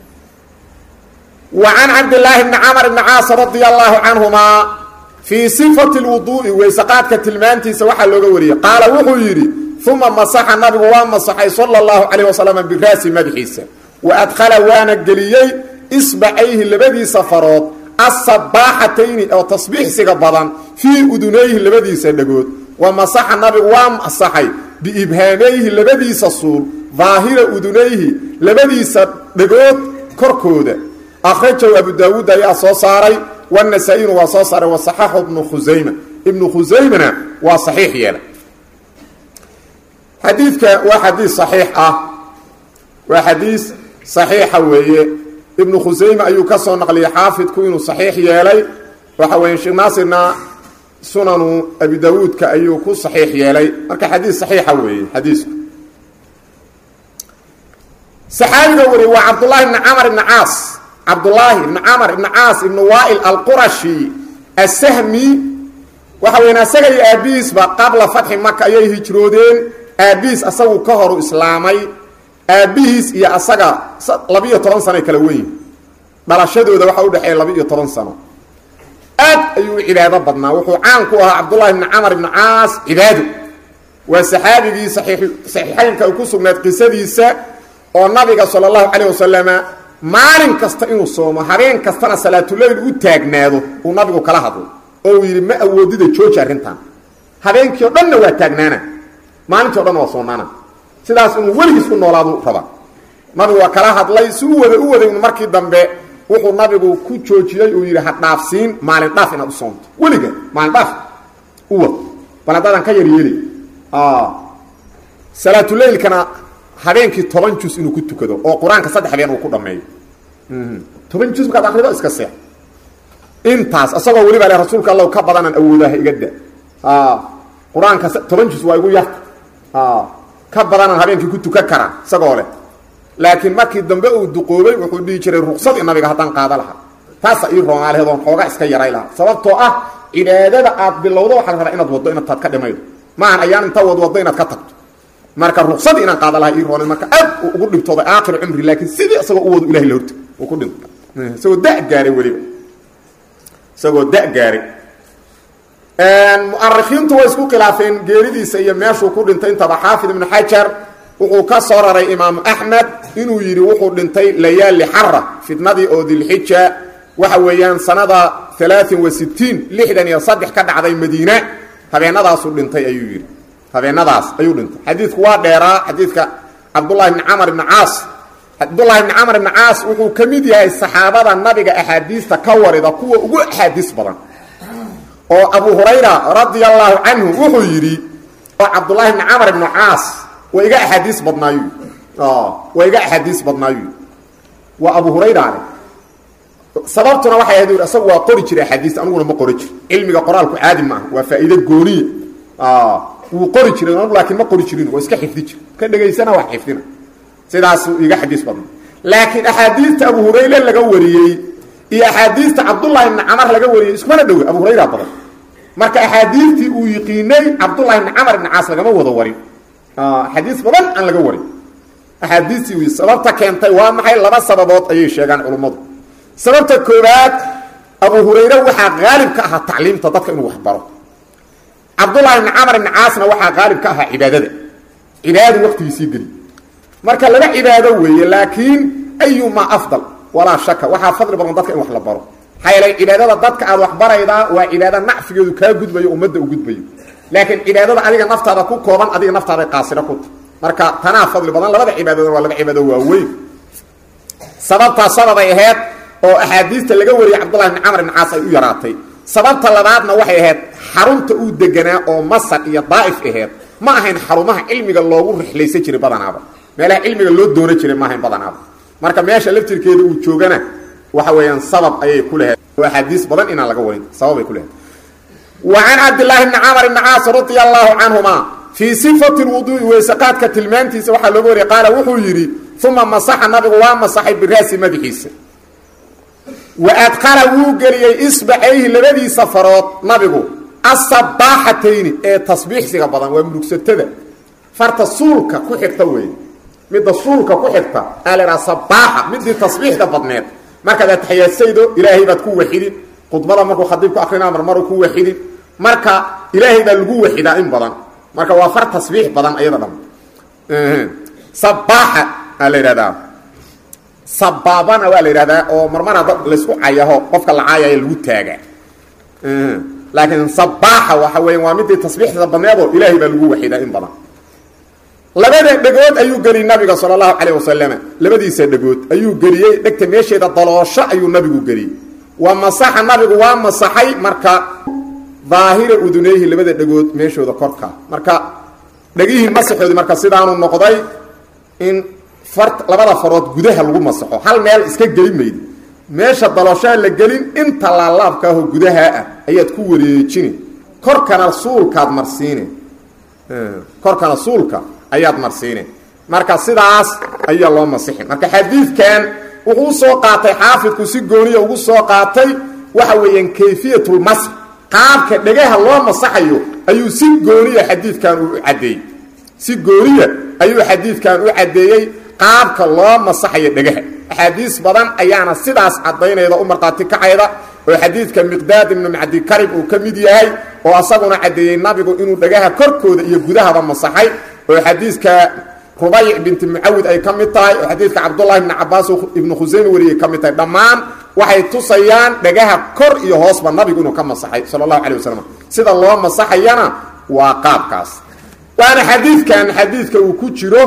wa can cabdillaahi bni camar bni caas radia allaahu canhumaa fii sifati lwuduu'i weysaqaadka tilmaantiisa waxaa looga wariyey qaala wuxuu yidhi uma masaxa nabigu waa masaxay sala allahu calayh wasalam biraasi madaxiisa wa adkhala waana geliyey isbacayhi labadiisa farood asabaaxatayni oo tasbiixsiga badan fii udunayhi labadiisa dhagood wa masaxa nabigu waa masaxay biibhaamayhi labadiisa suul daahira udunayhi labadiisa dhagood korkooda akhrajahu abu daawuud ayaa soo saaray wanasaa-iyuna waa soo saaray wasaxaxu ibnu khusayma ibnu khusaymana waa saxiix yeelay xadiidka waa xadiis saxiix ah waa xadiis saxiixa weeye ibnu khusayme ayuu ka soo naqliyey xaafidku inuu saxiix yeelay waxa weeye sheekh naasirna sunanu abi daawuudka ayuu ku saxiix yeelay marka xadiis saxiixa weeye xadiisku saxaabiga wariye waa cabdullaahi ibni camar ibni caas cabdullaahi ibni camar ibni caas ibni waail alqurashi asahmi waxa weyan asaga iyo aabihiisba qabla fatxi maka ayay hijroodeen aabihiis asagu ka horu islaamay aabbihiis iyo asaga labiiyo toban sanoy kala weyn dhalashadooda waxaa udhexeeya laba-iyo toban sano aad ayuu u cibaado badnaa wuxuu caan ku ahaa cabdullahi ibni camar ibni caas cibaado waa saxaabigii saxiixaynka ay ku sugnayd qisadiisa oo nabiga sala allahu calayh wasalama maalin kasta inuu soomo habeen kastana salaatuleyl u taagnaado uu nabigu kala hadlo oo uu yidhi ma awoodida jooji arrintan habeenkii o dhanna waa taagnaana maalintii o dhanna waa soonaana sidaas inuu weligiis u noolaadu raba nabigu waa kala hadlay si u wada u waday markii dambe wuxuu nabigu ku joojiyey uu yidhi ha dhaafsiin maalin dhaaf inaad u soomto weliga maalin dhaaf u wad bal haddaadan ka yaryeeli salaatuleylkana habeenkii toban jus inuu ku tukado oo qur-aanka saddex habeen uu ku dhameeyo toban jus markaad akrido iska seex intaas isagoo weliba le rasuulka allow ka badanaan awoodaha iga da qur-aanka toban jus waa igu yarta ka badanaan habeenkii ku tukan karaa isagoo leh laakiin markii dambe uu duqoobay wuxuu dhihi jiray ruqsadii nabiga haddaan qaada lahaa taasa ii roomaalehedoon xoogaa iska yaray lahaa sababtoo ah cibaadada aad bilowdo waxaa la rabaa inaad waddo inaad taad ka dhimaydo maahan ayaan inta wadwaddo inaad ka tagto marka ruqsadii inaan qaada lahaa ii roonay marka aad uu ugu dhibtooday aakhir cumri laakiin sidii isagoo u wado ilahay la horta uu ku dhinto isagoo da gaaray weliba isagoo da gaaray mu'arikhiintu way isku khilaafeen geeridiisa iyo meeshuu ku dhintay intaba xaafid ibnu xajar wuxuu ka soo raray imaamu axmed inuu yidhi wuxuu dhintay layaali xara fitnadii oo dilxija waxa weeyaan sanada alaain wa sitiin lixdan iyo saddex ka dhacday madiina habeenadaasuu dhintay ayuu yidhi habeenadaas ayuu dhintay xadiidku waa dheeraa xadiidka cabdullahi bni camar ibni caas cabdullahi bni camar ibni caas wuxuu ka mid yahay saxaabada nabiga axaadiista ka warida kuwa ugu axaadiis badan oo abu hurayra radia allaahu canhu wuxuu yidhi oo cabdullaahi bni camar ibnu caas waa iga axaadiis badnaayu waa iga axaadiis badnaayu waa abu hurayra ale sababtuna waxay ahayd ui asagu waa qori jiray axaadiista aniguna ma qori jir cilmiga qoraalku caadi maaha waa faa'iide gooniya wuu qori jiray anigu laakiin ma qori jirin waa iska xifdi jir ka dhegaysana wax xifdina sidaasuu iga xadiis badna laakiin axaadiista abu hurayre laga wariyey iyo axaadiista cabdullahi ibni camar laga wariyey iskumana dhowe abu hurayra badan marka axaadiistii uu yiqiinay cabdullahi ibni camar ibni caas lagama wada warin axaadiis badan aan laga warin axaadiistii uu sababta keentay waa maxay laba sababood ayay sheegaan culummadu sababta koowaad abu hurayre waxaa qaalib ka ahaa tacliimta dadka inuu waxbaro cabdullahi ibni camar ibni caasna waxaa qaalib ka ahaa cibaadada cibaadadu waqtigiisii geli marka laba cibaado weeye laakiin ayumaa afdal walaa shaka waxaa fadli badan dadka in wax la baro maxaa yeelay cibaadada dadka aad wax baraydaa waa cibaado nacfigeedu kaa gudbayo ummadda u gudbayo laakiin cibaadada adiga naftaada ku kooban adiga naftaada qaasiro ku ta marka tanaa fadli badan labada cibaadooda waa laba cibaado waaweyn sababtaa sababay ahayd oo axaadiista laga wariyey cabdullahi bni camar ibni caas ay u yaraatay sababta labaadna waxay ahayd xarunta uu deganaa oo masar iyo daa'if ahayd ma ahayn xarumaha cilmiga loogu rixlaysan jiray badanaaba meelaha cilmiga loo doonan jiray ma ahayn badanaaba marka meesha laftirkeeda uu joogana waxa weeyaan sabab ayay ku lahayd oo axaadiis badan inaan laga warin sababay ku lahayd wa can cabdillaahi bni camar ibni caas radia allaahu canhuma fii sifati lwuduui weysaqaadka tilmaantiisa waxaa looga wariyay qaala wuxuu yidhi uma masaxa nabigu waa masaxay biraasi madaxiisa wa adqala wuu geliyey isbacayhi labadiisa farood nabigu asabaaxatayni ee tasbiixsiga badan waa murugsatada farta suulka ku xigta weeye midda suulka ku xigta aa la idhaha sabaaxa midii tasbiixda badneed markaad ataxiyaadsaydo ilaahay baad ku waxidin khudbada markuu khadiibku akrinaa marmaru ku waxidin marka ilaahay baa lagu waxidaa in badan marka waa far tasbiix badan ayada dham sabaaxa aa la yidhahdaa sabaabana waa la yidhahdaa oo marmara dad laysku cayaho qofka la caayaya lagu taagaa laakiin sabaaxa waxa weya waa midii tasbiixda badneedoo ilaahay baa lagu waxidaa in badan labada dhegood ayuu geliyey nabiga sala allahu calayh wasalama labadiisa dhegood ayuu geliyey dhegta meesheeda daloosho ayuu nabigu geliyey wa masaxa nabigu waa masaxay marka daahira uduneyhi labada dhegood meeshooda korka marka dhegihii masaxoodii marka sidaanu noqday in far labada farood gudaha lagu masaxo hal meel iska geli maydi meesha dalooshaa la gelin inta laalaabka ahoo gudaha ah ayaad ku wareejini korkana suulkaad marsiine korkana suulka ayaad marsiine marka sidaas ayaa loo masixin marka xadiidkan wuxuu usoo qaatay xaafidku si gooniya ugu soo qaatay waxa weeyaan kayfiyatulmasx qaabka dhegaha loo masaxayo ayuu si gooniya xadiidkan u caddeeyey si gooniya ayuu xadiidkan u caddeeyey qaabka loo masaxayo dhegaha axaadiis badan ayaana sidaas caddaynayda u markhaati kacayda oo xadiidka miqdaad ibnu macdikarib uu ka mid yahay oo asaguna caddeeyey nabigu inuu dhegaha korkooda iyo gudahaba masaxay oo xadiidka rubayc binti mucawid ay ka mid tahay oo xadiidka cabdullahi ibni cabaas ibnu khuseyme wariyay ka mid tahay dhammaan waxay tusayaan dhegaha kor iyo hoosba nabigu inuu ka masaxay sala allahu calay wasalam sida loo masaxayana waa qaabkaas waana xadiidkan xadiidka uu ku jiro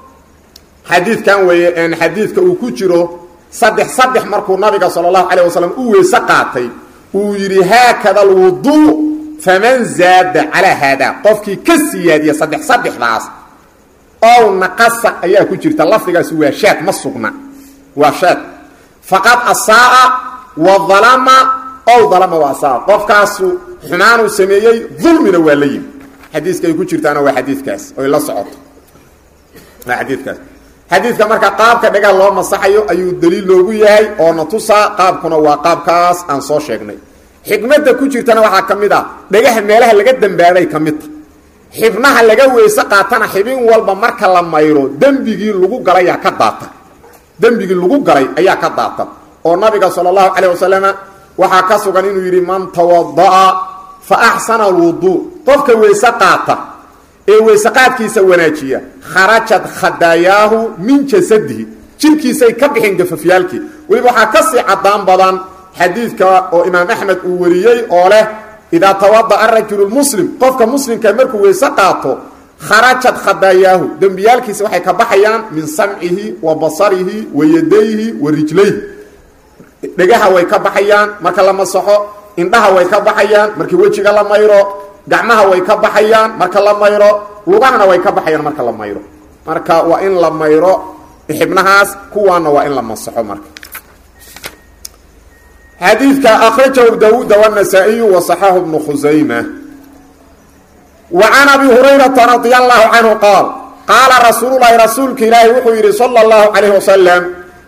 xadiidkan weeye xadiidka uu ku jiro saddex saddex markuu nabiga sala allahu calayh wasalam u weyse qaatay uu yidhi haakada alwuduu faman zaada calaa haadaa qofkii ka siyaadiya saddex saddexdaas ow naqasa ayaa ku jirta lafdigaasi waa shaad ma sugna waa shaad faqad asaaa wa dalama ow dalama wa asaaa qofkaasu xumaanuu sameeyey dulmina waa la yimi xadiiska ay ku jirtaana waa xadiidkaas oy la socoto waa xadiidkaas xadiidka marka qaabka dhagaha loo masaxayo ayuu daliil loogu yahay oo na tusaa qaabkuna waa qaabkaas aan soo sheegnay xikmadda ku jirtana waxaa ka mid ah dhagaha meelaha laga dambaabay ka midta xibnaha laga weyse qaatana xibin walba marka la mayro dembigii lagu galay ayaa ka daata dembigii lagu galay ayaa ka daata oo nabiga sala allahu calayh wasalama waxaa ka sugan inuu yidhi man tawada'a fa axsana alwuduu qofka weyse qaata ee weyse qaadkiisa wanaajiya kharajat khadaayaahu min jasadihi jirkiisay ka bixin gafafyaalkii weliba waxaa ka sii caddaan badan xadiidka oo imaam axmed uu wariyey oo leh idaa tawada'a rajulu muslim qofka muslimka markuu weyse qaato kharajat khadaayaahu dembiyaalkiisa waxay ka baxayaan min samcihi wa basarihi wa yadayhi wa rijlayhi dhegaha way ka baxayaan marka la masaxo indhaha way ka baxayaan markii wejiga la mayro gacmaha way ka baxayaan marka la mayro lugahana way ka baxayaan marka la mayro marka waa in la mayro xibnahaas kuwaana waa in la masaxo marka xadiidka akhrajahu dawuuda wالنasaaئiyu وصaxahu بnu khusayma wa can abi hurayrata radia allahu canhu qaal qaala rasuulu lahi rasuulka ilaahi wuxuu yidhi salى اllahu calayh wasalam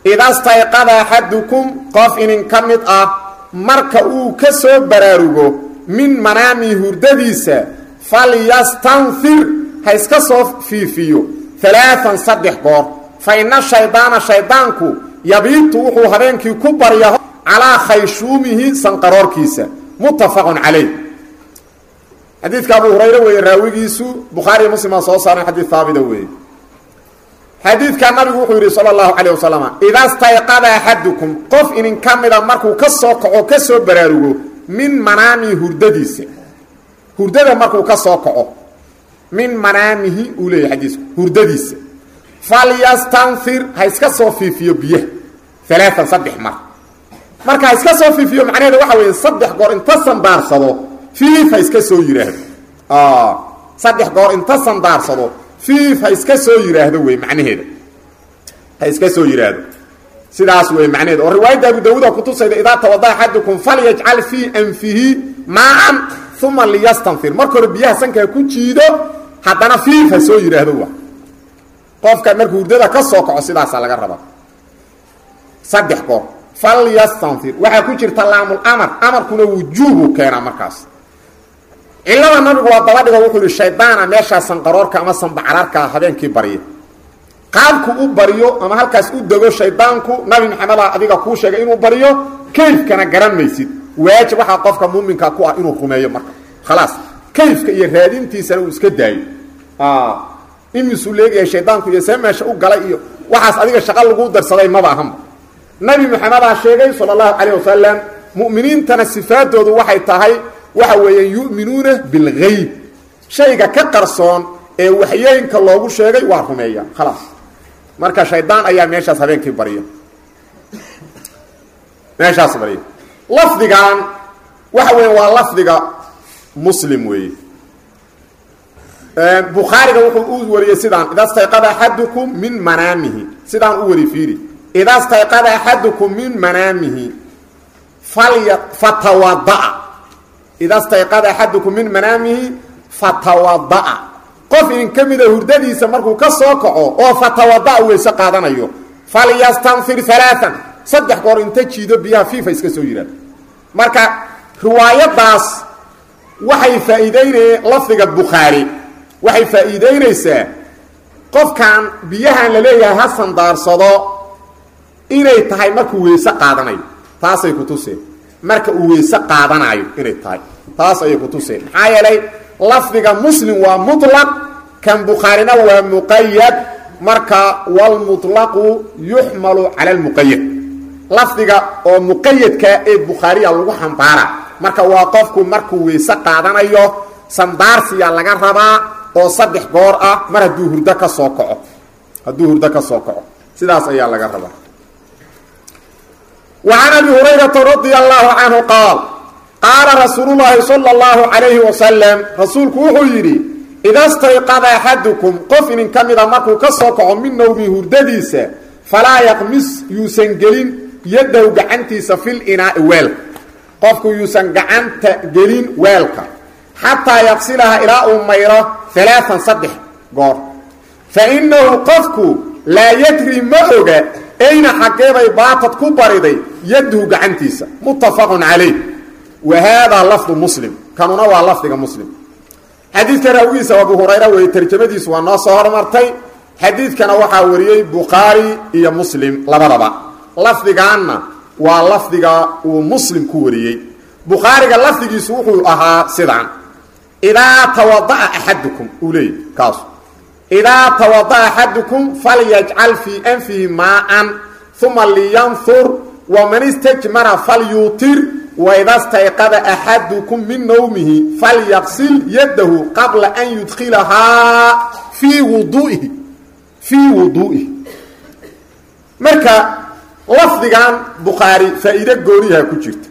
idastayqada axadukum qof inin ka mid ah marka uu ka soo baraarugo min manaami hurdadiisa falyastanfir ha iska soo fiifiyo alaaan saddex goor fa ina shaydaana shaydaanku yabiitu wuxuu habeenkii ku barya calaa khayshuumihi sanqaroorkiisa muttafaqun calayh xadiidka abu hurayre weeye raawigiisu bukhaariy muslimaa soo saaran xadiid haabita weeye xadiidka nabigu wuxuu yidhi sala allahu calayh wasalam ida stayqada axadukum qof inin ka mida markuu ka soo kaco ka soo baraarugo min manaamihi hurdadiisa hurdada markuu ka soo kaco min manaamihi uu leeyahy xadiisku hurdadiisa falyastanfir ha iska soo fiifiyo biyaha alaaan saddex mar marka ha iska soo fiifiyo macnaheeda waxa weeye saddex goor inta sandaarsado fiif ha iska soo yidhaahdo saddex goor inta sandaarsado fiif ha iska soo yidhaahdo wey macnaheeda ha iska soo yidhaahdo sidaas wey macnaheeda oo riwaayadda abu dawuuda kutusayda idaa tawada axadukum falyajcal fii anfihi maan uma liyastanfir marka hore biyaha sankaa ku jiido haddana fiif ha soo yidhaahdo wa qofka markuu hurdada ka soo kaco sidaasaa laga rabaa saddex goor falyastanfir waxaa ku jirta laamul amar amarkuna wujuubu keenaa markaas cilada nabigu waa dabadhigo wuxuu yihi shaydaana meeshaa sanqaroorka ama sanbacraarka habeenkii barya qaabku u baryo ama halkaas u dego shaydaanku nabi maxameda adiga kuu sheegay inuu baryo kayfkana garan maysid waajib waxaa qofka muuminka ku ah inuu rumeeyo marka khalaas kayfka iyo raadintiisana uu iska daayo imisuu leegayahay shaydaanku iyo see meesha u galay iyo waxaas adiga shaqa laguu darsaday maba ahanba nabi maxamedaa sheegay sala allahu calayh wasalam mu'miniintana sifaadoodu waxay tahay waxa weeyaan yu'minuuna bilgayb shayga ka qarsoon ee waxyooyinka loogu sheegay waa rumeeya khalaas marka shaydaan ayaa meeshaas habeenkii barya meeshaas barya lafdigan waxa weya waa lafdiga muslim weeye bukhaariga wuxuu u wariyey sidaan ida stayqada axadukum min manaamihi sidaan u wari fiiri ida stayqada axadukum min manaamihi falya fatawada'a ida stayqada axadukum min manaamihi fatawada'a qof in ka mida hurdadiisa markuu ka soo kaco oo fatawada'a weyse qaadanayo falyastanfir alaaan saddex goor inta jiido biyaha fiifa iska soo yidhaahdo marka riwaayadaas waxay faa'iideynayeen lafdiga bukhaari waxay faa'iideynaysaa qofkan biyahan la leeyahay ha sandaarsado inay tahay markuu weyse qaadanayo taasay ku tuseen marka uu weyse qaadanayo inay tahay taas ayay ku tuseen maxaa yeelay lafdiga muslim waa muطlaq kan bukhaarina waa muqayad marka wlmuطlaqu yuxmalu cala lmuqayad lafdiga oo muqayadka ee bukhaariya lagu xambaara marka waa qofku markuu weyse qaadanayo sandaarsiya laga rabaa oo saddex goor ah mar hadduu hurdo ka soo kaco hadduu hurdo ka soo kaco sidaas ayaa laga rabaa وعن أبي هريرة رضي الله عنه قال قال رسول الله صلى الله عليه وسلم رسولك وحو يري إذا استيقظ أحدكم قف إن كمد مركو كسوكع من نومي هردديسة فلا يقمس يوسنجلين يده قعنتيس في الإناء ويلك قفك يوسن قعنت جلين ويلك حتى يغسلها إلى أميرة ثلاثا صدح قار فإنه قفك لا يدري مأوغا ayna xaggeebay baatad ku bariday yadhu gacantiisa muttafaqun calayh wa haadaa lafdu muslim kanuna waa lafdiga muslim xadiidka raawigiisa abu hurayra weeye tarjamadiisu waa noo soo hormartay xadiidkana waxaa wariyey bukhaari iyo muslim labadaba lafdigaanna waa lafdiga uu muslim ku wariyey bukhaariga lafdigiisu wuxuu ahaa sidaan idaa tawada'a axadukum uu leeyay kaasu idaa tawada'a axadukum falyajcal fii anfihi maaan uma liyanfur waman istajmara falyuutir waida stayqada axadukum min nawmihi falyaqsil yadahu qabla an yudkilahaa fii wuduihi fii wuduu'ihi marka lafdigan bukhaari faa'iide gooniyaha ku jirta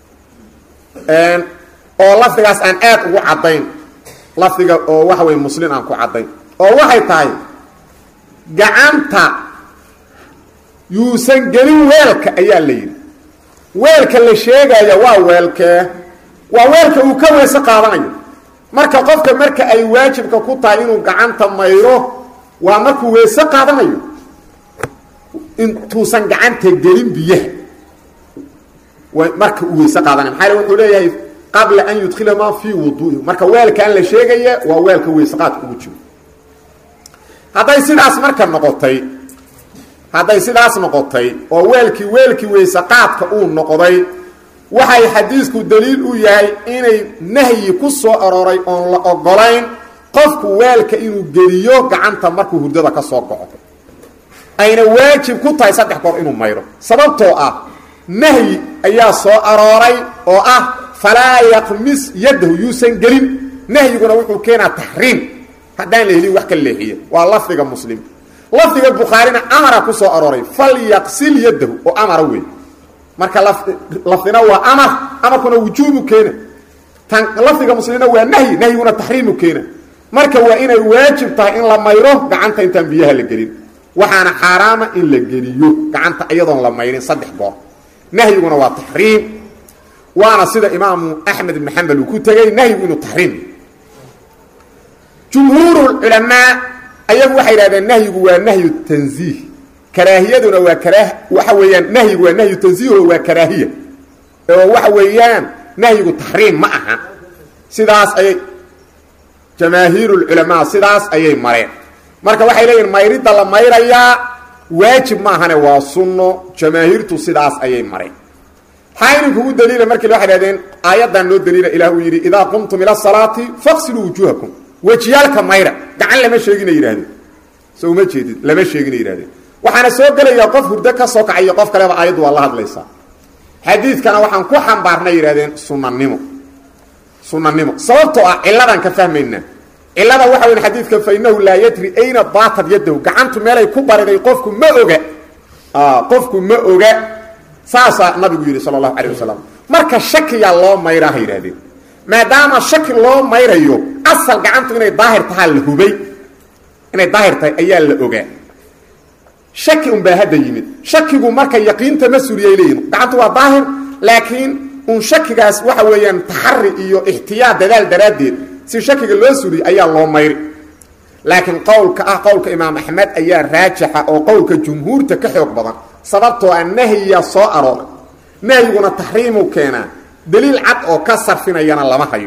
oo lafdigaas aan aad ugu caddayn lafdiga oo waxa weye muslim aan ku caddayn oo waxay tahay gacanta yuusan gelin weelka ayaa la yidhi weelka la sheegaya waa weelkee waa weelka uu ka weyse qaadanayo marka qofka marka ay waajibka ku tahay inuu gacanta mayro waa markuu weyse qaadanayo intuusan gacanta gelin biyaha marka uu weyse qaadanay maxaa wuxuu leeyahay qabla an yudkhilamaa fii wuduu'i marka weelkaan la sheegaya waa weelka weyseqaadka ugu jiro hadday sidaas marka noqotay hadday sidaas noqotay oo weelkii weelkii weyseqaadka uu noqday waxay xadiisku daliil u yahay inay nahyi ku soo arooray oon la ogolayn qofku weelka inuu geliyo gacanta markuu hurdada ka soo goco ayna waajib ku tahay saddex goor inuu mayro sababtoo ah nahyi ayaa soo arooray oo ah falaa yaqmis yadahu yuusan gelin nahyiguna wuxuu keenaa taxriim haddaan la helin wax ka leexiya waa lafdiga muslim lafdiga bukhaarina amara ku soo arooray falyaqsil yadahu oo amara wey marka lafdina waa amar amarkuna wujuubu keena tan lafdiga muslimna waa nahyi nahyiguna taxriimu keena marka waa inay waajib tahay in la mayro gacanta intaan biyaha la gelin waxaana xaaraama in la geliyo gacanta iyadoon la mayrin saddex goor nahyiguna waa taxriim waana sida imaamu axmed ibn xambal uu ku tegey nahyigu inuu taxriim jumhuur culamaa ayagu waxay yidhahdeen nahyigu waa nahyu tanziih karaahiyaduna waa karaa waxa weeyaan nahyigu waa nahyu tanziiho waa karaahiya oo waxa weeyaan nahyigu taxriim ma aha sidaas ayay jamaahiirulculamaa sidaas ayay mareen marka waxay leeyihin mayridda la mayrayaa waajib maahane waa sunno jamaahiirtu sidaas ayay mareen maxaa idinkugu daliila markii waxay dhahdeen aayaddan noo daliila ilah uu yidhi idaa qumtum ila salaati faqsiluu wujuuhakum wejiyaalka mayra gacan lama sheegina yidhahdeen so uma jeedid lama sheegina yidhahdeen waxaana soo gelayaa qof hurdo ka soo kacayo qof kaleba aayaddu waa la hadlaysaa xadiidkana waxaan ku xambaarnay yidhahdeen sunanimo sunanimo sababtoo ah cilladan ka fahmaynaa cillada waxa weyn xadiidka fa innahu laa yadri ayna baatad yadahu gacantu meelay ku bariday qofku ma oga qofku ma oga saasaa nabigu yidhi sala allahu calayh wasalam marka shakiyaa loo mayraa ha yidhahdeen maadaama shaki loo mayrayo asal gacantu inay daahir tahaa la hubay inay daahir tahay ayaa la ogaa shaki unbaa hadda yimid shakigu marka yaqiinta ma suriyay leeyihin gacantu waa daahir laakiin un shakigaas waxa weeyaan taxari iyo ixtiyaad dadaal daraaddeed si shakiga loo suriy ayaa loo mayri laakiin qowlka ah qowlka imaam axmed ayaa raajixa oo qowlka jumhuurta ka xoog badan sababtoo ah nahyiya soo arooray nahyiguna taxriimuu keenaa daliil cad oo ka sarfinayana lama hayo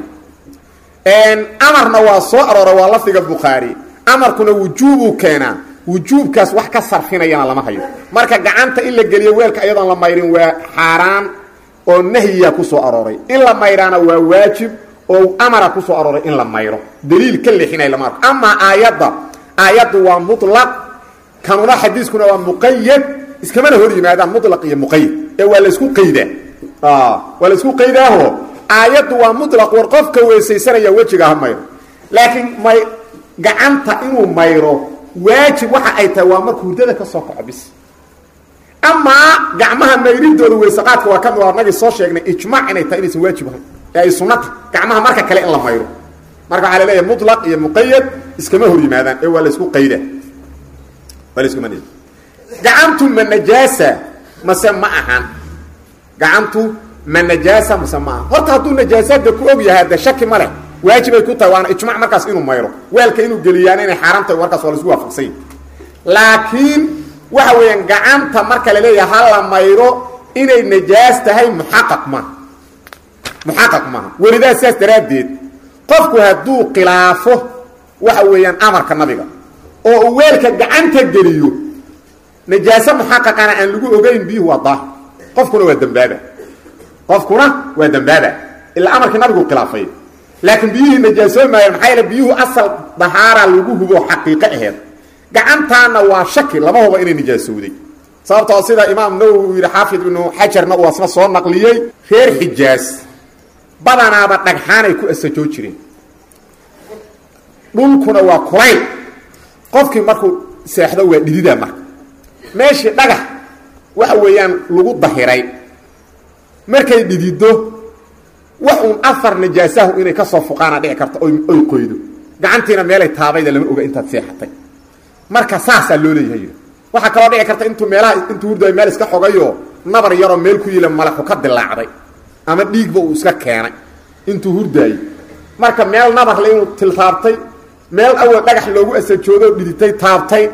amarna waa soo arooray waa lafdiga bukhaari amarkuna wujuubuu keenaa wujuubkaas wax ka sarfinayana lama hayo marka gacanta in la geliyo weelka ayadoon la mayrin waa xaaraan oo nahyiya ku soo arooray in la mayraana waa waajib oo amara ku soo arooray in la mayro daliil ka leexinay lama arko amaa aayadda aayaddu waa mutlaq kanuna xadiiskuna waa muqayad iskamana hor yimaadaan mutlaq iyo muqayad ee waa laysku qaydaa waa laysku qaydaaho aayaddu waa mutlaq war qofka weysaysanaya wejiga ha mayro laakiin may gacanta inuu mayro waajib waxa ay tahay waa marka hurdada ka soo kaco bis amaa gacmaha mayridooda weysaqaadka waa kamid anagii soo sheegnay ijmaac inay tahay inaysan waajib ahayn ee ay sunnata gacmaha marka kale in la mayro marka waxaa la leeyahay mutlaq iyo muqayad iskama hor yimaadaan ee waa laysku qayda waa laysku man gacantu ma najaasa mase ma ahan gacantu ma najaasa mase ma ahan horta hadduu najaasaadda ku og yahay hadde shaki ma leh waajibay ku tahay waana ijmac markaas inuu mayro weelka inuu geliyaana inay xaaraam tahay markaas waa laisku waafaqsanya laakiin waxa weeyaan gacanta marka la leeyahay ha la mayro inay najaas tahay muxaqaq maaha muxaqaq maaha welidaa sidaas daraaddeed qofku hadduu khilaafo waxa weeyaan amarka nabiga oo uu weelka gacanta geliyo najaaso muxaqaqana aan lagu ogeyn biyuhu waa daahir qofkuna waa dembaaba qofkuna waa dembaaba ilaa amarkii nabigu khilaafay laakiin biyihii najaasoomaayeen maxaa yaele biyuhu asal dahaara lagu hubo xaqiiqo aheed gacantaana waa shaki lama hubo inay nijaasowday sababtoo sida imaam nawowi uu yidhi xaafid ibnu xajarna uu asna soo naqliyey reer xijaas badanaaba dhagxaanay ku asajoo jireen dhulkuna waa kulayl qofkii markuu seexdo waa dhidida marka meeshii dhagax waxa weeyaan lagu dahiray markay dhidido wax uun afar najaasahu inay ka soo fuqaana dhici karta oy qoydo gacantiina meelay taabayda lama oga intaad seexatay marka saasaa loo leeyahay waxaa kaloo dhici karta intuu meelaha intuu hurdayo meel iska xogayo nabar yaroo meel ku yila malaxu ka dilaacday ama dhiigba uu iska keenay intuu hurdaayey marka meel nabarle inuu tiltaabtay meel awal dhagax loogu asajoodo dhiditay taabtay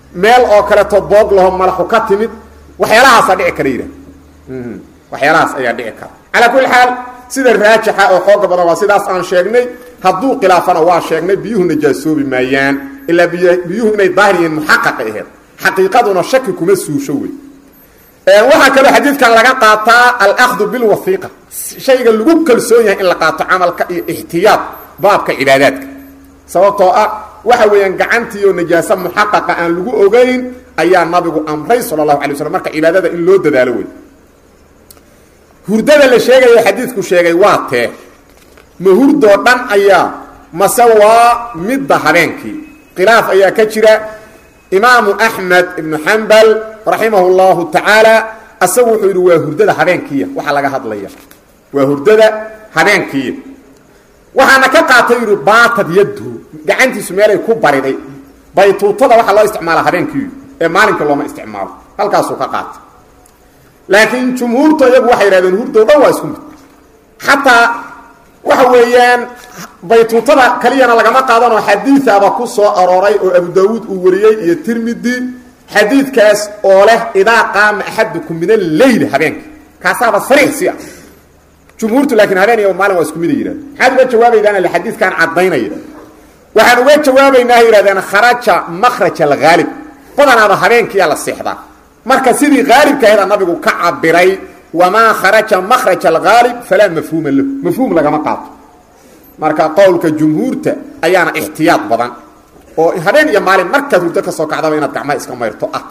meel oo kaleeto boog laho malaxu ka timid waxyaalahaasa dhici kara yidhah waxyaalahaas ayaa dhici kara calaa kulli xaal sida raajixa oo xooga badan waa sidaas aan sheegnay hadduu khilaafana waa sheegnay biyuhu najaasoobi maayaan ilaa biyuhu inay daahir yihiin muxaqaqay aheyd xaqiiqaduna shaki kuma suusho wey waxaa kaloo xadiidkan laga qaataa alahdu bilwaiiqa shayga lagu kalsoon yahay in la qaato camalka iyo ixtiyaad baabka cibaadaadka sababtoo ah waxa weeyaan gacantiioo najaase muxaqaqa aan lagu ogeyn ayaa nabigu amray sala allahu alay waslm marka cibaadada in loo dadaalo wey hurdada la sheegayo xadiidku sheegay waa tee ma hurdoo dhan ayaa mase waa midda habeenkii khilaaf ayaa ka jira imaamu axmed ibnu xambal raximah llahu tacaala asagu wuxuu yidhi waa hurdada habeenkiiya waxaa laga hadlaya waa hurdada habeenkiiya waxaana ka qaatay yidhi baatad yadhu gacantiisu meelay ku bariday baytuutada waxaa loo isticmaala habeenkiiyu ee maalinka looma isticmaalo halkaasuu ka qaatay laakiin jumhuurtu iyagu waxay yidhahdeen hurdoo dhan waa isku mid xataa waxa weeyaan baytuutada kaliyana lagama qaadanoo xadiiaba ku soo arooray oo abu daawuud uu wariyey iyo tirmidi xadiidkaas oo leh idaa qaama axadukum min alleyl habeenka kaasaaba sariix si ah jumhuurtu laakiin habeen iyo maalin waa isku mid ay yidhahdeen maxaad uga jawaabaydaan ile xadiidkan caddaynaya waxaan uga jawaabaynaa yidhahdeen kharaja makhraj alghaalib badanaaba habeenkiiyaa la seexdaa marka sidii haalibkaheeda nabigu ka cabiray wamaa kharaja makhraj alghaalib falaa mafhuuma lahu mafhuum lagama qaato marka qowlka jumhuurta ayaana ixtiyaad badan oo habeen iyo maalin markaad hurdo ka soo kacdaba inaad gacmaha iska mayrto ah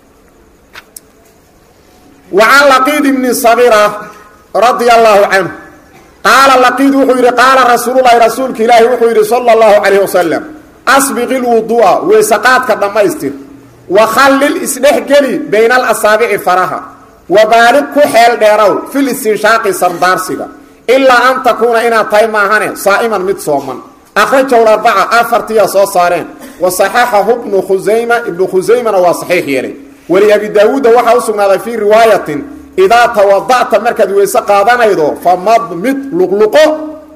wa can laqiid ibni sabira radia allaahu canhu qaala laqiid wuxuu yidhi qaala rasuululahi rasuulka ilaahi wuxuu yidhi sala allahu calayh wasalam asbiqi lwuduu'a weysaqaadka dhammaystir wakhallil isdhexgeli bayna alasaabici faraha wabaalig ku xeel dheerow fil istinshaaqi sardaarsiga ilaa an takuuna inaad tahay maahane saa'iman mid sooman akhrajahu arbaca afartiyaa soo saareen wa saxaxahu bnu khusayma ibnu khusaymana waa saxiix yeelay weli abi daawuudda waxaa u sugnaaday fii riwaayatin idaa tawada'ta markaad weyse qaadanaydo famadmid luqluqo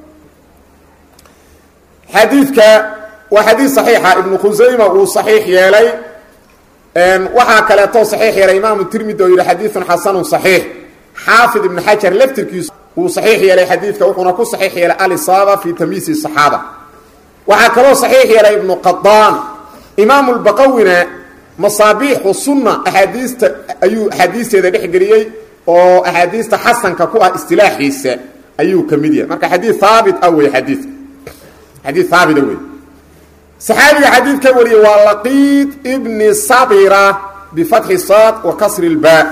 xadiidka waa xadiid saxiixa ibnu khusayma uu saxiix yeelay waxaa kaleeto saxiix yeelay imaamu tirmidi oo yidhi xadiidun xasanun saxiix xaafid ibnu xajar laftirkiisu uu saxiix yeelay xadiidka wuxuuna ku saxiix yeelay alisaaba fii tamyiisi saxaaba waxaa kaloo saxiix yeelay ibnu qadaan imaamu lbaqawina masaabiixu sunna axaadiista ayuu axaadiisteeda dhex geliyey oo axaadiista xasanka ku ah istilaaxiisa ayuu ka mid yahay marka xadiid haabit ah wey xadiidka xadiid haabita wey saxaabiga xadiid ka wariyey waa laqiid ibni sabira bifatxi saad wa kasri lbaa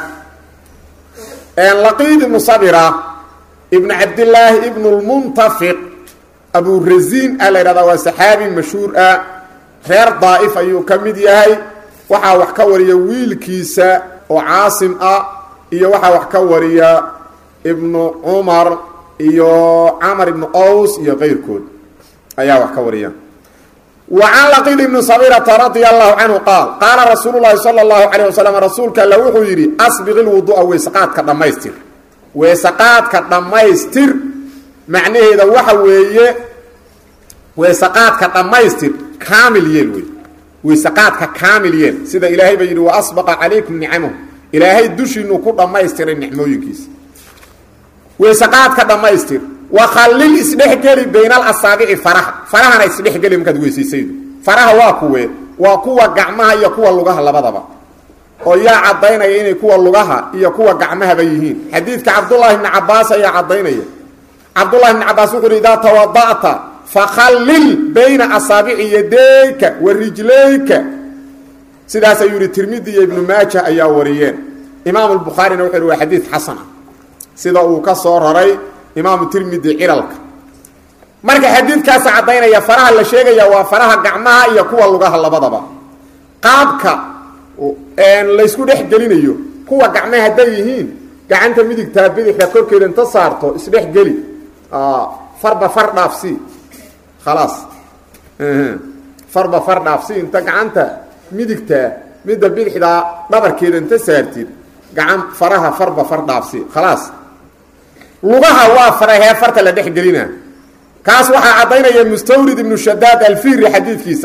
laqiid ibnu sabira ibnu cabdillaahi ibnu lmuntafiq aburasiin a la yidhahdaa waa saxaabi mashhuur ah reer daa'if ayuu ka mid yahay waxaa wax ka wariya wiilkiisa oo caasim ah iyo waxaa wax ka wariya ibnu cumar iyo camar ibnu ows iyo keyrkood ayaa wax ka wariya wa can laqiid ibni sabirata radia allahu canhu qaal qaala rasuulu llaahi sala allahu calayh wasalam rasuulka alla wuxuu yidhi asbiqi lwuduu'a weysaqaadka dhammaystir weysaqaadka dhammaystir macnaheeda waxa weeye weysaqaadka dhammaystir kaamil yeel wey weysaqaadka kaamil yeel sida ilaahay ba yidhi wa asbaqa calaykum nicamahu ilaahay dushiinu ku dhammaystiray nicmooyinkiisa weysaqaadka dhammaystir wakhallil isdhexgeli bayna alasaabici faraha farahana isdhexgeli markaad weysaysaydo faraha waa kuwee waa kuwa gacmaha iyo kuwa lugaha labadaba oo yaa caddaynaya inay kuwa lugaha iyo kuwa gacmahaba yihiin xadiidka cabdullaahi bni cabaas ayaa caddaynaya cabdullahi bni cabaas wuxu uhi idaa tawada'ta fakhallil bayna asaabici yadayka wa rijlayka sidaas ayuu yihi tirmidi iyo ibnu maaja ayaa wariyeen imaamu lbukhaarina wuxuu yihi waa xadiid xasana sida uu ka soo raray imaamu tirmidi cilalka marka xadiidkaasa caddaynaya faraha la sheegaya waa faraha gacmaha iyo kuwa lugaha labadaba qaabka laysku dhex gelinayo kuwa gacmaha hadday yihiin gacanta midigtaa bidixda korkeeda inta saarto isdhex geli farba far dhaafsi khalaas farba far dhaafsi inta gacanta midigtaa midda bidixdaa dhabarkeeda inta saartid gacan faraha farba far dhaafsi khalaas lugaha waa farahee farta la dhex gelina kaas waxaa caddaynaya mustawrid ibnu shadaad alfiri xadiidkiisa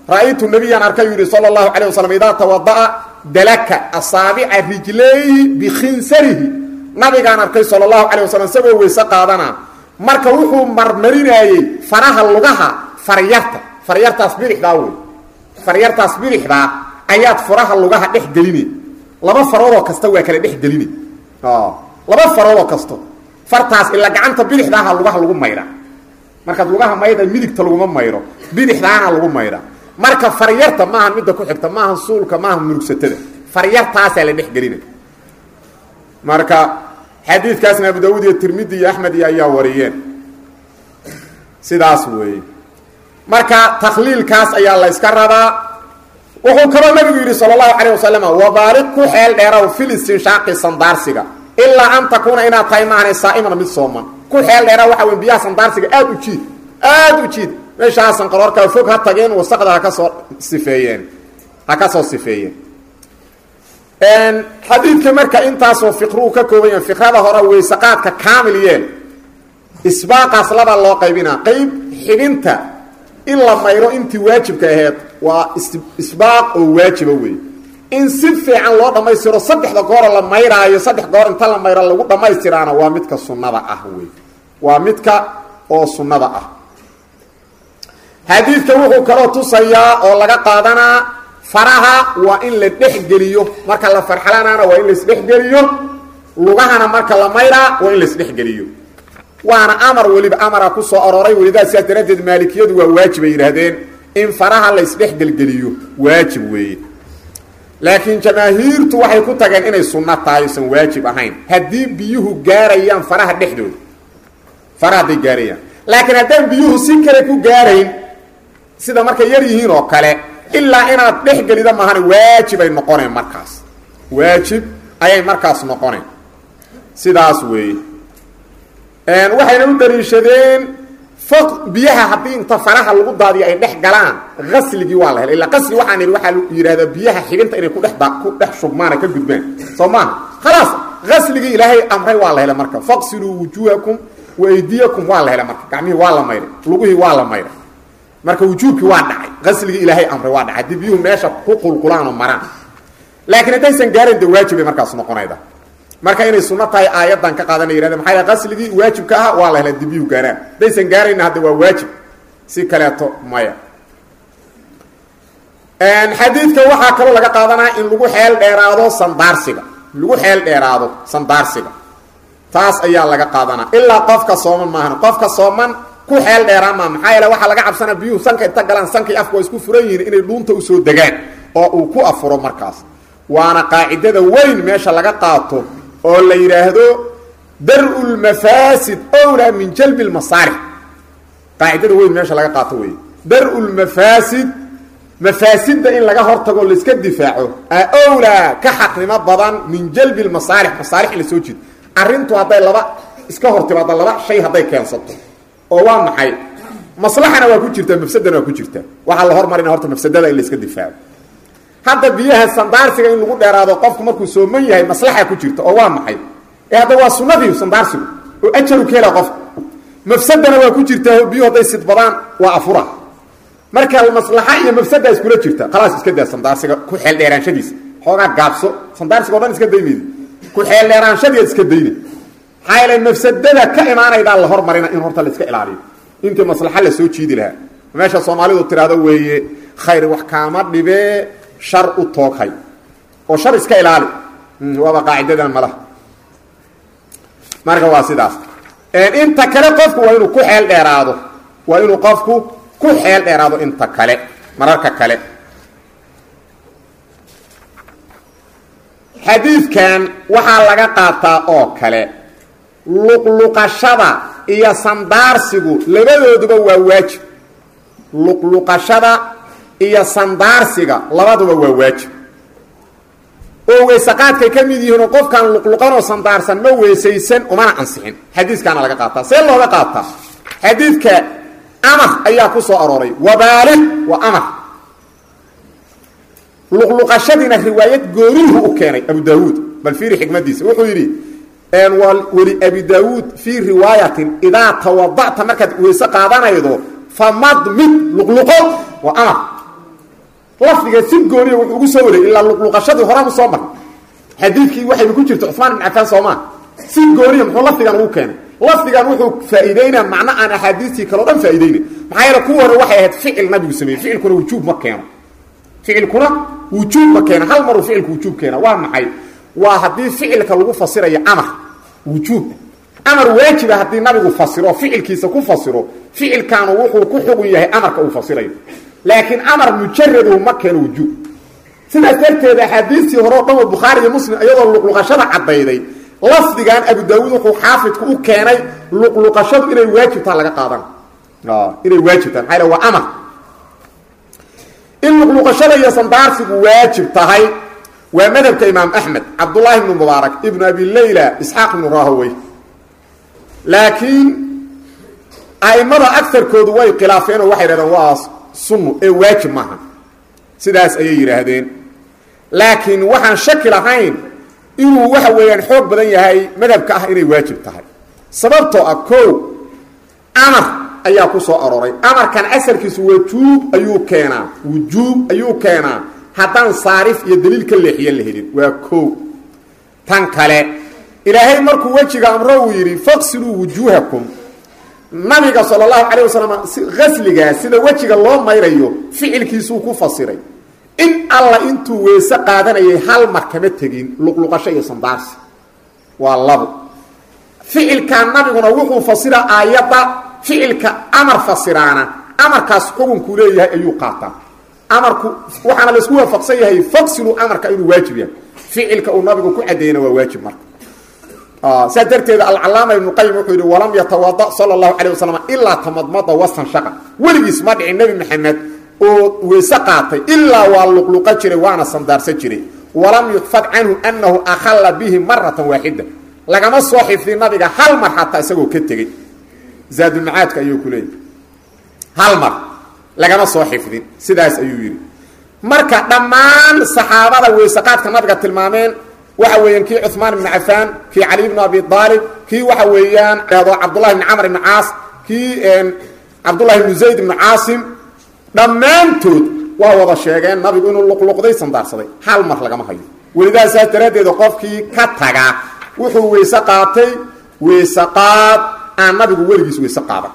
ra'aytu nabiyaan arkay yidhi sala allahu calayh wasalam idaa tawada'a dalaka asaabica rijlayhi bikhinsarihi nabigaan arkay sala allahu calay wasalam isagoo weyse qaadana marka wuxuu marmarinaayey faraha lugaha faryarta faryartaas bidixdaa wey faryartaas bidixdaa ayaad furaha lugaha dhex geline laba faroodoo kasta waa kala dhex geline laba faroodoo kasto fartaas ilaa gacanta bidixdaaha lugaha lagu mayra markaad lugaha mayda midigta laguma mayro bidixdaana lagu mayra marka faryarta maaha midda ku xigta maaha suulka maaha murugsatada faryartaasaa la dhex gelina marka xadiidkaasna abu daawuud iyo tirmidi iyo axmed iyo ayaa wariyeen sidaas weeye marka takhliilkaas ayaa la yska rabaa wuxuu kaloo nabigu yidhi sal اlahu alيه wasalam wabaaliq ku xeel dheeraw fil istinshaaqi sandaarsiga ilaa an takuuna inaad tahay maahana saa'iman mid sooman ku xeel dheera waxa wey biyaha sandaarsiga aad u jiid aad u jiid meeshaasan qaroorkaa fog ha tageen wasaqda ha ka soo sifeeyeen ha ka soo sifeeyeen xadiidka marka intaasoo fiqruu ka kooban yahay fikrada hore weysaqaadka kaamil yeel isbaaqaas labaa loo qaybinaa qayb xibinta in la mayro intii waajibka aheed waa isbaaq oo waajiba wey in si fiican loo dhammaystiro saddexda goora la mayraayo saddex goor inta la mayro lagu dhammaystiraana waa midka sunnada ah wey waa midka oo sunnada ah xadiidka wuxuu kaloo tusayaa oo laga qaadanaa faraha waa in la dhexgeliyo marka la farxalanaana waa in laisdhexgeliyo lugahana marka la mayraa waa in laisdhexgeliyo waana amar weliba amara ku soo arooray welidaa sidaas daraaddeed maalikiyadu waa waajib ay yidhaahdeen in faraha la isdhexgelgeliyo waajib weeye laakiin jamaahiirtu waxay ku tageen inay sunno tahay aysan waajib ahayn haddii biyuhu gaarayaan faraha dhexdooda faraha hadday gaarayaan laakiin haddaan biyuhu si kale ku gaarayn sida markay yar yihiin oo kale ilaa inaad dhexgelida maahane waajib ay noqoneen markaas waajib ayay markaas noqoneen sidaas weeye waxayna u daliishadeen fog biyaha haddii inta faraha lagu daadiyo ay dhex galaan asligii waa la helay illa qasli waxaan idhi waxaa yidhahdaa biyaha xibinta inay kudhe ku dhex shubmaana ka gudbaan soo maaha khalaas asligii ilaahay amray waa la helay marka faqsiluu wujuuhakum wa aydiyakum waa la helay marka gacmihii waa la mayray lugihii waa la mayray marka wujuubkii waa dhacay qasligii ilaahay amray waa dhacay haddii biyuhu meesha ku qulqulaanoo maraan laakiin haddaysan gaarayn de waajibay markaas noqonayda marka inay sunno tahay aayaddan ka qaadana yidhahde maxaa yahay qasligii waajibka ah waa la helay haddii biyuhu gaaraan haddaysan gaarayna hadda waa waajib si kaleeto maya xadiidka waxaa kaloo laga qaadanaa in lagu xeel dheeraado sandaarsiga lagu xeel dheeraado sandaarsiga taas ayaa laga qaadanaa ilaa qofka sooman maahan qofka sooman ku xeel dheeraan maa maxaa yeele waxaa laga cabsanaa biyuhu sanka inta galaan sankii afka waa isku furan yihiin inay dhuunta usoo degaan oo uu ku afuro markaas waana qaacidada weyn meesha laga qaato oo la yidhaahdo dar-u lmafaasid owlaa min jalbi lmasaalix qaacidada weyn meesha laga qaato wey dar-u lmafaasid mafaasidda in laga hortago laiska difaaco a owlaa ka xaqnimo badan min jalbi lmasaalix masaalix in la soo jido arrintu hadday laba iska hortimaado laba shay hadday keensato oo waa maxay maslaxana waa ku jirtaa mafsadana waa ku jirtaa waxaa la hormarina horta mafsadada in la iska difaaco hadda biyaha sandaarsiga in lagu dheeraado qofku markuu sooman yahay maslaxa ku jirta oo waa maxay ee hadda waa sunnadii sandaarsigu oo ajaru ka hela qofka mafsadana waa ku jirtaa biyuhu hadday sidbadaan waa afura marka maslaxa iyo mafsada iskula jirta khalaas iska daa sandaarsiga ku xeel dheeraanshadiisa xoogaa gaabso sandaarsiga o dhan iska daynayda ku xeel dheeraanshadiiad iska dayna maxaa yeele mafsadada ka imaanaydaa la hormarina in horta la iska ilaaliyo intii maslaxa la soo jiidi lahaa meesha soomaalidu tiraahdo weeye khayr wax kaama dhibee shar u tooghay oo shar iska ilaali waaba qaacidadan malaha marka waa sidaas inta kale qofku waa inuu ku xeel dheeraado waa inuu qofku ku xeel dheeraado inta kale mararka kale xadiidkan waxaa laga qaataa oo kale luqluqashada iyo sandaarsigu labadooduba waa waajib luqluqashada iyo sandaarsiga labaduba waa waajib oo weysaqaadkay ka mid yihiinoo qofkaan luqluqanoo sandaarsan ma weysaysan umana ansixin xadiiskaana laga qaataa see looga qaataa xadiidka amar ayaa ku soo arooray wabaalix waa amar luqluqashadiina riwaayad goorihu u keenay abu daawuud bal fiiri xikmadiisa wuxuu yidhi weli abi daawuud fii riwaayatin idaa tawada'ta markaad weyse qaadanaydo famadmid luqluqo waa amar lafdiga si gooniya wuxuu ugu soo wareeyey ilaa luqluqashadii horaan usoo marnay xadiidkii waxayba ku jirta cumaan ibn cafaan soomaa si gooniya muxuu lafdigan ugu keenay lafdigan wuxuu faa'iideynaa macno aan axaadiistii kaleo dhan faa'iideyna maxaa yeele kuwa hore waxay ahayd ficil nabigu sameeyey ficilkuna wujuub ma keeno ficilkuna wujuub ma keeno hal maruu ficilku wujuub keena waa maxay waa haddii ficilka lagu fasirayo amar wujuub amar waajiba haddii nabigu fasiro ficilkiisa ku fasiro ficilkaanu wuxuu ku xugun yahay amarka uu fasirayo laakiin amar mujaradu ma keeno wujuub sidaas darteed axaadiistii hore o dhan oo bukhaari iyo muslim iyadoo luqluqashada caddayday lafdigan abu daawuud wuxuu xaafidku u keenay luqluqashadu inay waajibtaa laga qaadan inay waajibtaa maxaa yl waa amar in luqluqashada iyo sandaarsigu waajib tahay waa madhabka imaam axmed cabdullaahi ibnu mubaarak ibnu abi layla isxaaq ibnu rahowey laakiin a'immada agarkoodu way khilaafeen oo waxay yidhahdeen waa sunnu ee waajib maaha sidaas ayay yidhaahdeen laakiin waxaan shaki lahayn inuu waxa weeyaan xoog badan yahay madhabka ah inay waajib tahay sababtoo ah kow amar ayaa ku soo arooray amarkan asalkiisu wujuub ayuu keenaa wujuub ayuu keenaa haddaan saarif iyo daliil ka leexiya la helin waa kow tan kale ilaahay markuu wejiga amro uu yidhi faqsiluu wujuuhakum nabiga sal allahu calayh wasalam asligaas sida wejiga loo mayrayo ficilkiisuu ku fasiray in alla intuu weese qaadanayay hal mar kama tegin luqluqasho iyo sandaarsi waa labo ficilkan nabiguna wuxuu fasira aayadda ficilka amar fasiraana amarkaas xukunkuu leeyahay ayuu qaataa amarku waxaana laisku waafaqsan yahay faqsilu amarka inuu waajib yahay ficilka uu nabigu ku cadeeyena waa waajib marka saas darteeda alcalaama ibnu qayim wuxuu yidhi walam yatawada sala allahu calay wasalam ilaa tamadmada wastanshaqa weligiis ma dhicin nebi maxamed oo weyse qaatay ilaa waa luqluqa jiray waana sandaarsan jiray walam yuxfad canhu anahu akhalla bihi maratan waaxida lagama soo xifdin nabiga hal mar xataa isagoo ka tegey zaadulmacaadka ayuu ku leeyahy hal mar lagama soo xifdin sidaas ayuu yidhi marka dhammaan saxaabada weyseqaadka nabiga tilmaameen waxa weeyaan kii cuثmaan ibn cafaan kii cali bn abi aalib kii waxa weeyaan dhahdo cabdullahi ibn camr ibn caas kii cabdullahi ibnu zayd ibnu caasim dhammaantood waa wada sheegeen nabigu inuu luqluqday sandaarsaday hal mar lagama hayo welidaa saas daraaddeeda qofkii ka taga wuxuu weyse qaatay weyse qaad aan nabigu weligiis weyse qaadan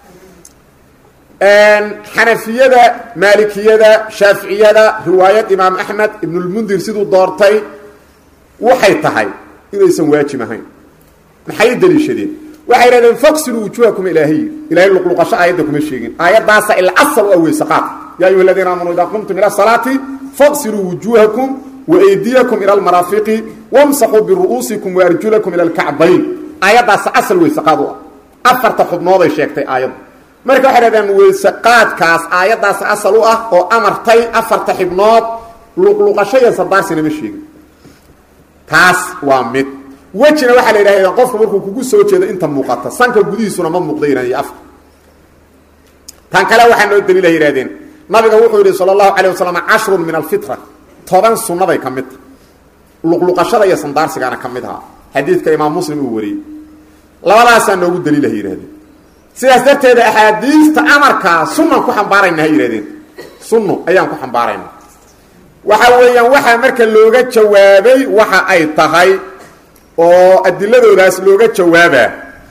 xanafiyada maalikiyada shaaficiyada riwaayad imaam axmed ibnulmundir siduu doortay waxay tahay inaysan waajib ahayn maxay daliishadeen waxay dhahdeen faqsiluu wujuuhakum ilaahiy ilahay luqluqasho aayadda kuma sheegin aayaddaasa ila asal u ah weysaqaad yaa ayuha aladiina aamanuu idaa qumtum ila salaati faqsiluu wujuuhakum waaydiyakum ila almaraafiqi wamsaxuu biru'uusikum waarjulakum ila alkacbayn aayaddaasa asal weysaqaad u ah afarta xubnooday sheegtay aayaddu marka waxay dhahdeen weysaqaadkaas aayaddaas asal u ah oo amartay afarta xibnood luqluqasho iyo sadaarsina ma sheegin taas waa mid wejina waxaa la yidhahda qofka markuu kugu soo jeedo inta muuqata sanka gudihiisuna ma muuqda yidhahd iyo afka tan kale waxaa noo daliila yidhahdeen nabiga wuxuu yidhi sala allahu calay wasalam cashrun min alfitra toban sunnaday ka mid tahay luqluqashada iyo sandaarsigaana ka mid ahaa xadiidka imaam muslim uu wariyey labadaasaa noogu daliila ha yidhahdeen sidaas darteeda axaadiista amarkaa sunnan ku xambaarayna ha yidhahdeen sunno ayaan ku xambaarayna waxa weeyaan waxaa marka looga jawaabay waxa ay tahay oo adiladoodaas looga jawaabaa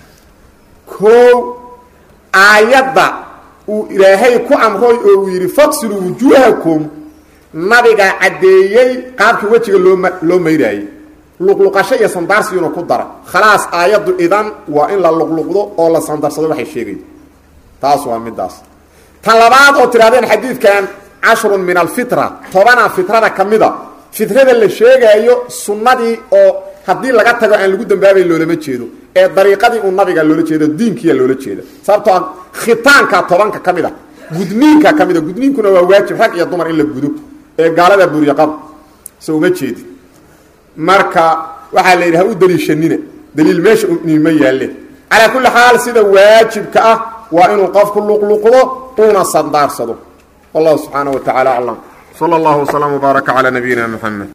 koo aayadda uu ilaahay ku amroy oo uu yidhi faqsiluu wujuuhakum nabiga caddeeyey qaabkii wejiga looma loo mayraayey luqluqasho iyo sandaarsiguna ku dara khalaas aayaddu idan waa in la luqluqdo oo la sandarsado waxay sheegay taas waa midaas tan labaad oo tidhahdeen xadiidkan cashrun min alfitra tobana fitrada ka mida fitrada la sheegaayo sunnadii oo haddii laga tago aan lagu dambaabayn loolama jeedo ee dariiqadii uu nabiga loola jeedo diinkiya loola jeeda sababtoo ah khitaanka tobanka ka mid a gudniinka ka mid a gudniinkuna waa waajib rag iyo dumar in la gudo ee gaalada buryaqaba so uma jeedin marka waxaa la yidhi ha u daliishanina daliil meesha nima yaalle calaa kulli xaal sida waajibka ah waa inuu qofku luqluqdo uuna sandaarsado والله سبحانه وتعالى أعلم صلى الله وسلم وبارك على نبينا محمد